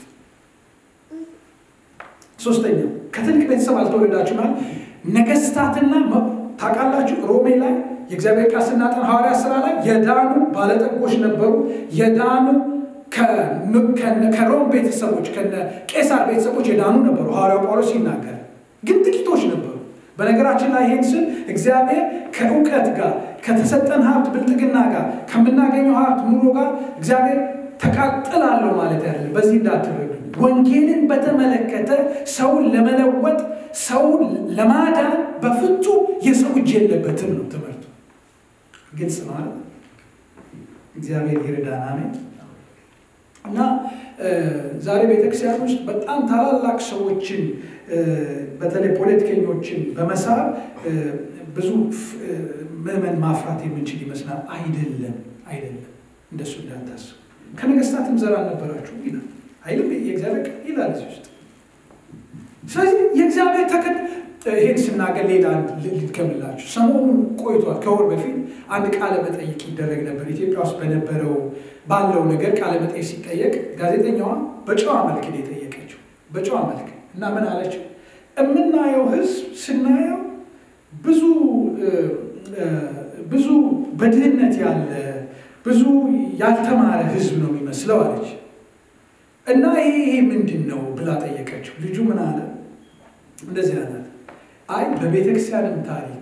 ሶስተኛው ከትልቅ ቤተሰብ አልተወለዳችሁ ማለት ነገስታትና ታውቃላችሁ፣ ሮሜ ላይ የእግዚአብሔር ቃል ስናጠን ሐዋርያ ስራ ላይ የዳኑ ባለጠጎች ነበሩ። የዳኑ ከሮም ቤተሰቦች ከቄሳር ቤተሰቦች የዳኑ ነበሩ። ሐዋርያው ጳውሎስ ይናገር ግን ጥቂቶች ነበሩ። በነገራችን ላይ ይህን ስል እግዚአብሔር ከእውቀት ጋር ከተሰጠን ሀብት ብልጥግና ጋር ከምናገኘው ሀብት ኑሮ ጋር እግዚአብሔር ተቃጥላለሁ ማለት ያለ በዚህ እንዳትረዱ። ወንጌልን በተመለከተ ሰውን ለመለወጥ ሰውን ለማዳን በፍጹም የሰው እጅ የለበትም ነው ትምህርቱ። ግልጽ ነው አይደል? እግዚአብሔር ይርዳን። አሜን። እና ዛሬ ቤተክርስቲያን ውስጥ በጣም ታላላቅ ሰዎችን በተለይ ፖለቲከኞችን በመሳብ ብዙ ምዕመን ማፍራት የምንችል ይመስላል። አይደለም፣ አይደለም። እንደሱ እንዳታስቡ። ከነገስታትም ዘር አልነበራችሁም ይላል አይልም? የእግዚአብሔር ቃል ይላል እዚህ ውስጥ። ስለዚህ የእግዚአብሔር ተከ ይሄን ስናገር ሌላ ልድገምላችሁ። ሰሞኑን ቆይቷል። ከወር በፊት አንድ ቃለ መጠይቅ ይደረግ ነበር። ኢትዮጵያ ውስጥ በነበረው ባለው ነገር ቃለ መጠይቅ ሲጠየቅ ጋዜጠኛዋ በጨዋ መልክ ነው የጠየቀችው። በጨዋ መልክ እና ምን አለችው? የምናየው ህዝብ ስናየው ብዙ ብዙ በድህነት ያለ ብዙ ያልተማረ ህዝብ ነው የሚመስለው አለች። እና ይሄ ይሄ ምንድን ነው ብላ ጠየቀችው። ልጁ ምን አለ? እንደዚህ አላት፣ አይ በቤተ ክርስቲያንም ታሪክ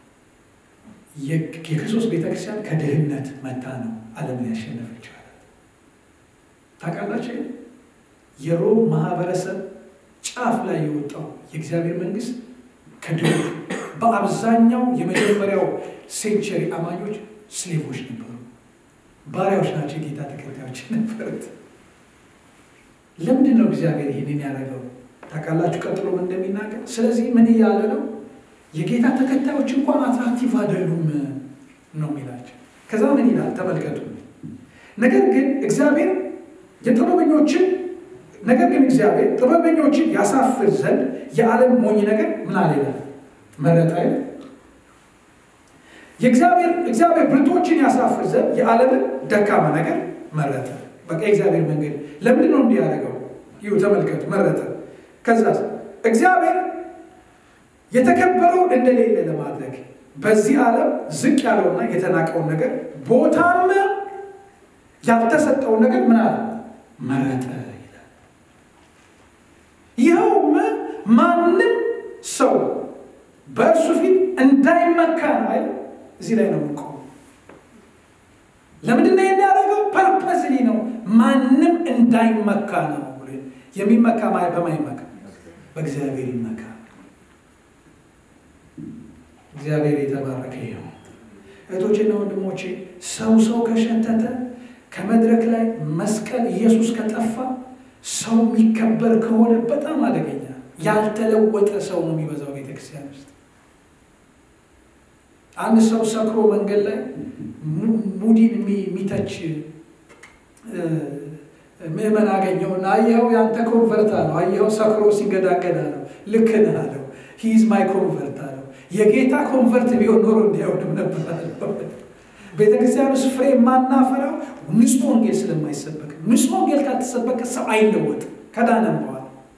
የክርስቶስ ቤተ ክርስቲያን ከድህነት መታ ነው ዓለምን ያሸነፈችው አላት። ታውቃላችሁ የሮም ማህበረሰብ ጫፍ ላይ የወጣው የእግዚአብሔር መንግስት ከድሮ በአብዛኛው የመጀመሪያው ሴንቸሪ አማኞች ስሌቮች ነበሩ፣ ባሪያዎች ናቸው፣ የጌታ ተከታዮች ነበሩት። ለምንድን ነው እግዚአብሔር ይህንን ያደረገው? ታውቃላችሁ ቀጥሎ ምን እንደሚናገር። ስለዚህ ምን እያለ ነው? የጌታ ተከታዮች እንኳን አትራክቲቭ አይደሉም ነው የሚላቸው። ከዛ ምን ይላል? ተመልከቱ። ነገር ግን እግዚአብሔር የጥበበኞችን ነገር ግን እግዚአብሔር ጥበበኞችን ያሳፍር ዘንድ የዓለም ሞኝ ነገር ምን አለ ይላል መረጠ አይደል? የእግዚአብሔር እግዚአብሔር ብርቶችን ያሳፍር ዘንድ የዓለምን ደካማ ነገር መረጠ። በቃ የእግዚአብሔር መንገድ ለምንድን ነው እንዲህ ያደረገው? ይሁ ተመልከቱ፣ መረጠ። ከዛ እግዚአብሔር የተከበረውን እንደሌለ ለማድረግ በዚህ ዓለም ዝቅ ያለውና የተናቀውን ነገር ቦታም ያልተሰጠውን ነገር ምን አለ መረጠ ይላል። ይኸውም ማንም ሰው በእርሱ ፊት እንዳይመካ ነው አይደል? እዚህ ላይ ነው የምንቆመው። ለምንድን ነው የሚያደርገው? ፐርፐስሊ ነው። ማንም እንዳይመካ ነው። የሚመካ ማለት በማይመካ በእግዚአብሔር ይመካ። እግዚአብሔር የተባረከ ይሁን። እህቶቼና ወንድሞቼ ሰው ሰው ከሸተተ ከመድረክ ላይ መስቀል ኢየሱስ ከጠፋ ሰው የሚከበር ከሆነ በጣም አደገኛ ያልተለወጠ ሰው ነው የሚበዛው ቤተክርስቲያን ውስጥ። አንድ ሰው ሰክሮ መንገድ ላይ ሙዲን የሚተች ምዕመን አገኘውና አየኸው ያንተ ኮንቨርት አለው። አየኸው ሰክሮ ሲንገዳገድ አለው። ልክ ነህ አለው። ሂዝ ማይ ኮንቨርት አለው። የጌታ ኮንቨርት ቢሆን ኖሮ እንዲያውድም ነበር አለው። ቤተክርስቲያን ውስጥ ፍሬ የማናፈራው ንጹህ ወንጌል ስለማይሰበክ፣ ንጹህ ወንጌል ካልተሰበከ ሰው አይለወጥም ከዳነም በኋላ።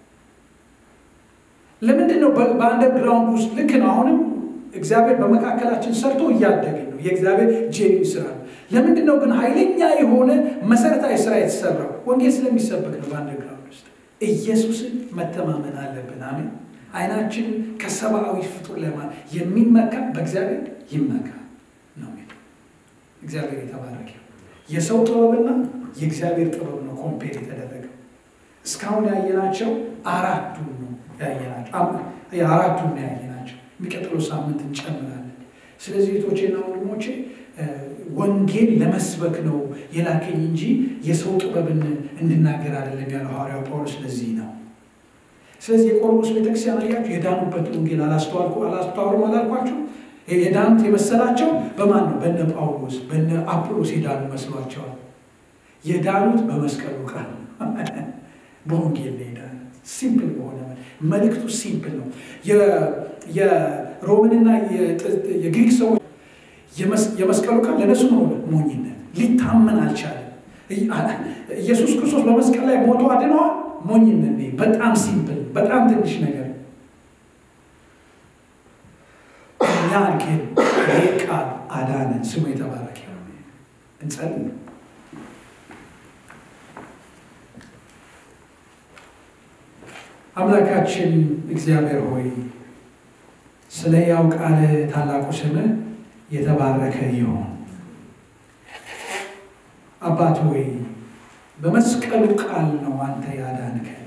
ለምንድን ነው በአንደርግራውንድ ውስጥ ልክ ነው አሁንም እግዚአብሔር በመካከላችን ሰርቶ እያደግን ነው። የእግዚአብሔር ጄኒ ስራ ነው። ለምንድን ነው ግን ኃይለኛ የሆነ መሰረታዊ ስራ የተሰራው? ወንጌል ስለሚሰበክ ነው። በአንደርግራውንድ ውስጥ ኢየሱስን መተማመን አለብን። አሜን። አይናችን ከሰብአዊ ፍጡር ለማ የሚመካ በእግዚአብሔር ይመካ ነው። እግዚአብሔር የተባረከ የሰው ጥበብና የእግዚአብሔር ጥበብ ነው ኮምፔር የተደረገው። እስካሁን ያየናቸው አራቱን ነው ያየናቸው አራቱን ነው ያየናቸው። የሚቀጥለው ሳምንት እንጨምራለን። ስለዚህ እህቶቼና ወንድሞቼ ወንጌል ለመስበክ ነው የላከኝ እንጂ የሰው ጥበብን እንድናገር አይደለም ያለው ሐዋርያው ጳውሎስ። ለዚህ ነው። ስለዚህ የቆሮንቶስ ቤተክርስቲያን አያችሁ የዳኑበት ወንጌል አላስተዋልኩ አላስተዋሉም አላልኳችሁ? የዳኑት የመሰላቸው በማን ነው? በነ ጳውሎስ በነ አጵሎስ የዳኑ መስሏቸዋል። የዳኑት በመስቀሉ ቃል በወንጌል ነው የዳኑት። ሲምፕል በሆነ መልእክቱ ሲምፕል ነው። የሮምንና የግሪክ ሰዎች የመስቀሉ ቃል ለነሱ ሆነ ሞኝነት፣ ሊታመን አልቻለም። ኢየሱስ ክርስቶስ በመስቀል ላይ ሞቶ አድነዋል። ሞኝነት በጣም ሲምፕል፣ በጣም ትንሽ ነገር እኛ ግን ይህ ቃል አዳነን። ስሙ የተባረከ እንጸልይ። አምላካችን እግዚአብሔር ሆይ ስለ ያው ቃል ታላቁ ስምህ የተባረከ ይሁን። አባት ሆይ በመስቀሉ ቃል ነው አንተ ያዳንከን።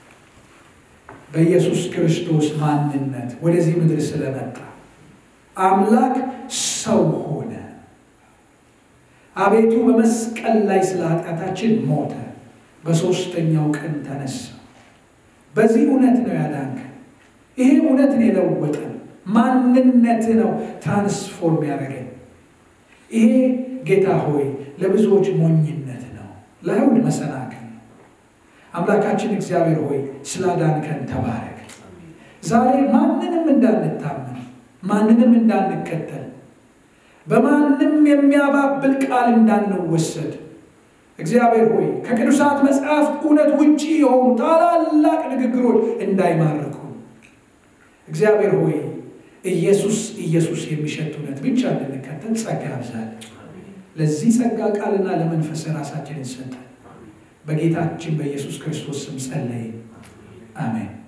በኢየሱስ ክርስቶስ ማንነት ወደዚህ ምድር ስለመጣ አምላክ ሰው ሆነ። አቤቱ በመስቀል ላይ ስለ ኃጢአታችን ሞተ፣ በሦስተኛው ቀን ተነሳ። በዚህ እውነት ነው ያዳንከን። ይሄ እውነት ነው የለወጠን። ማንነት ነው ትራንስፎርም ያደረገን። ይሄ ጌታ ሆይ ለብዙዎች ሞኝነት ነው፣ ለአይሁድ መሰናክል ነው። አምላካችን እግዚአብሔር ሆይ ስላዳንከን ተባረክ። ዛሬ ማንንም እንዳንታመን፣ ማንንም እንዳንከተል፣ በማንም የሚያባብል ቃል እንዳንወሰድ እግዚአብሔር ሆይ ከቅዱሳት መጽሐፍት እውነት ውጪ የሆኑ ታላላቅ ንግግሮች እንዳይማርኩ እግዚአብሔር ሆይ ኢየሱስ ኢየሱስ የሚሸት እውነት ብቻ እንድንከተል ጸጋ ያብዛል። ለዚህ ጸጋ ቃልና ለመንፈስ ራሳችንን ሰጠን። በጌታችን በኢየሱስ ክርስቶስ ስም ጸለይን። አሜን።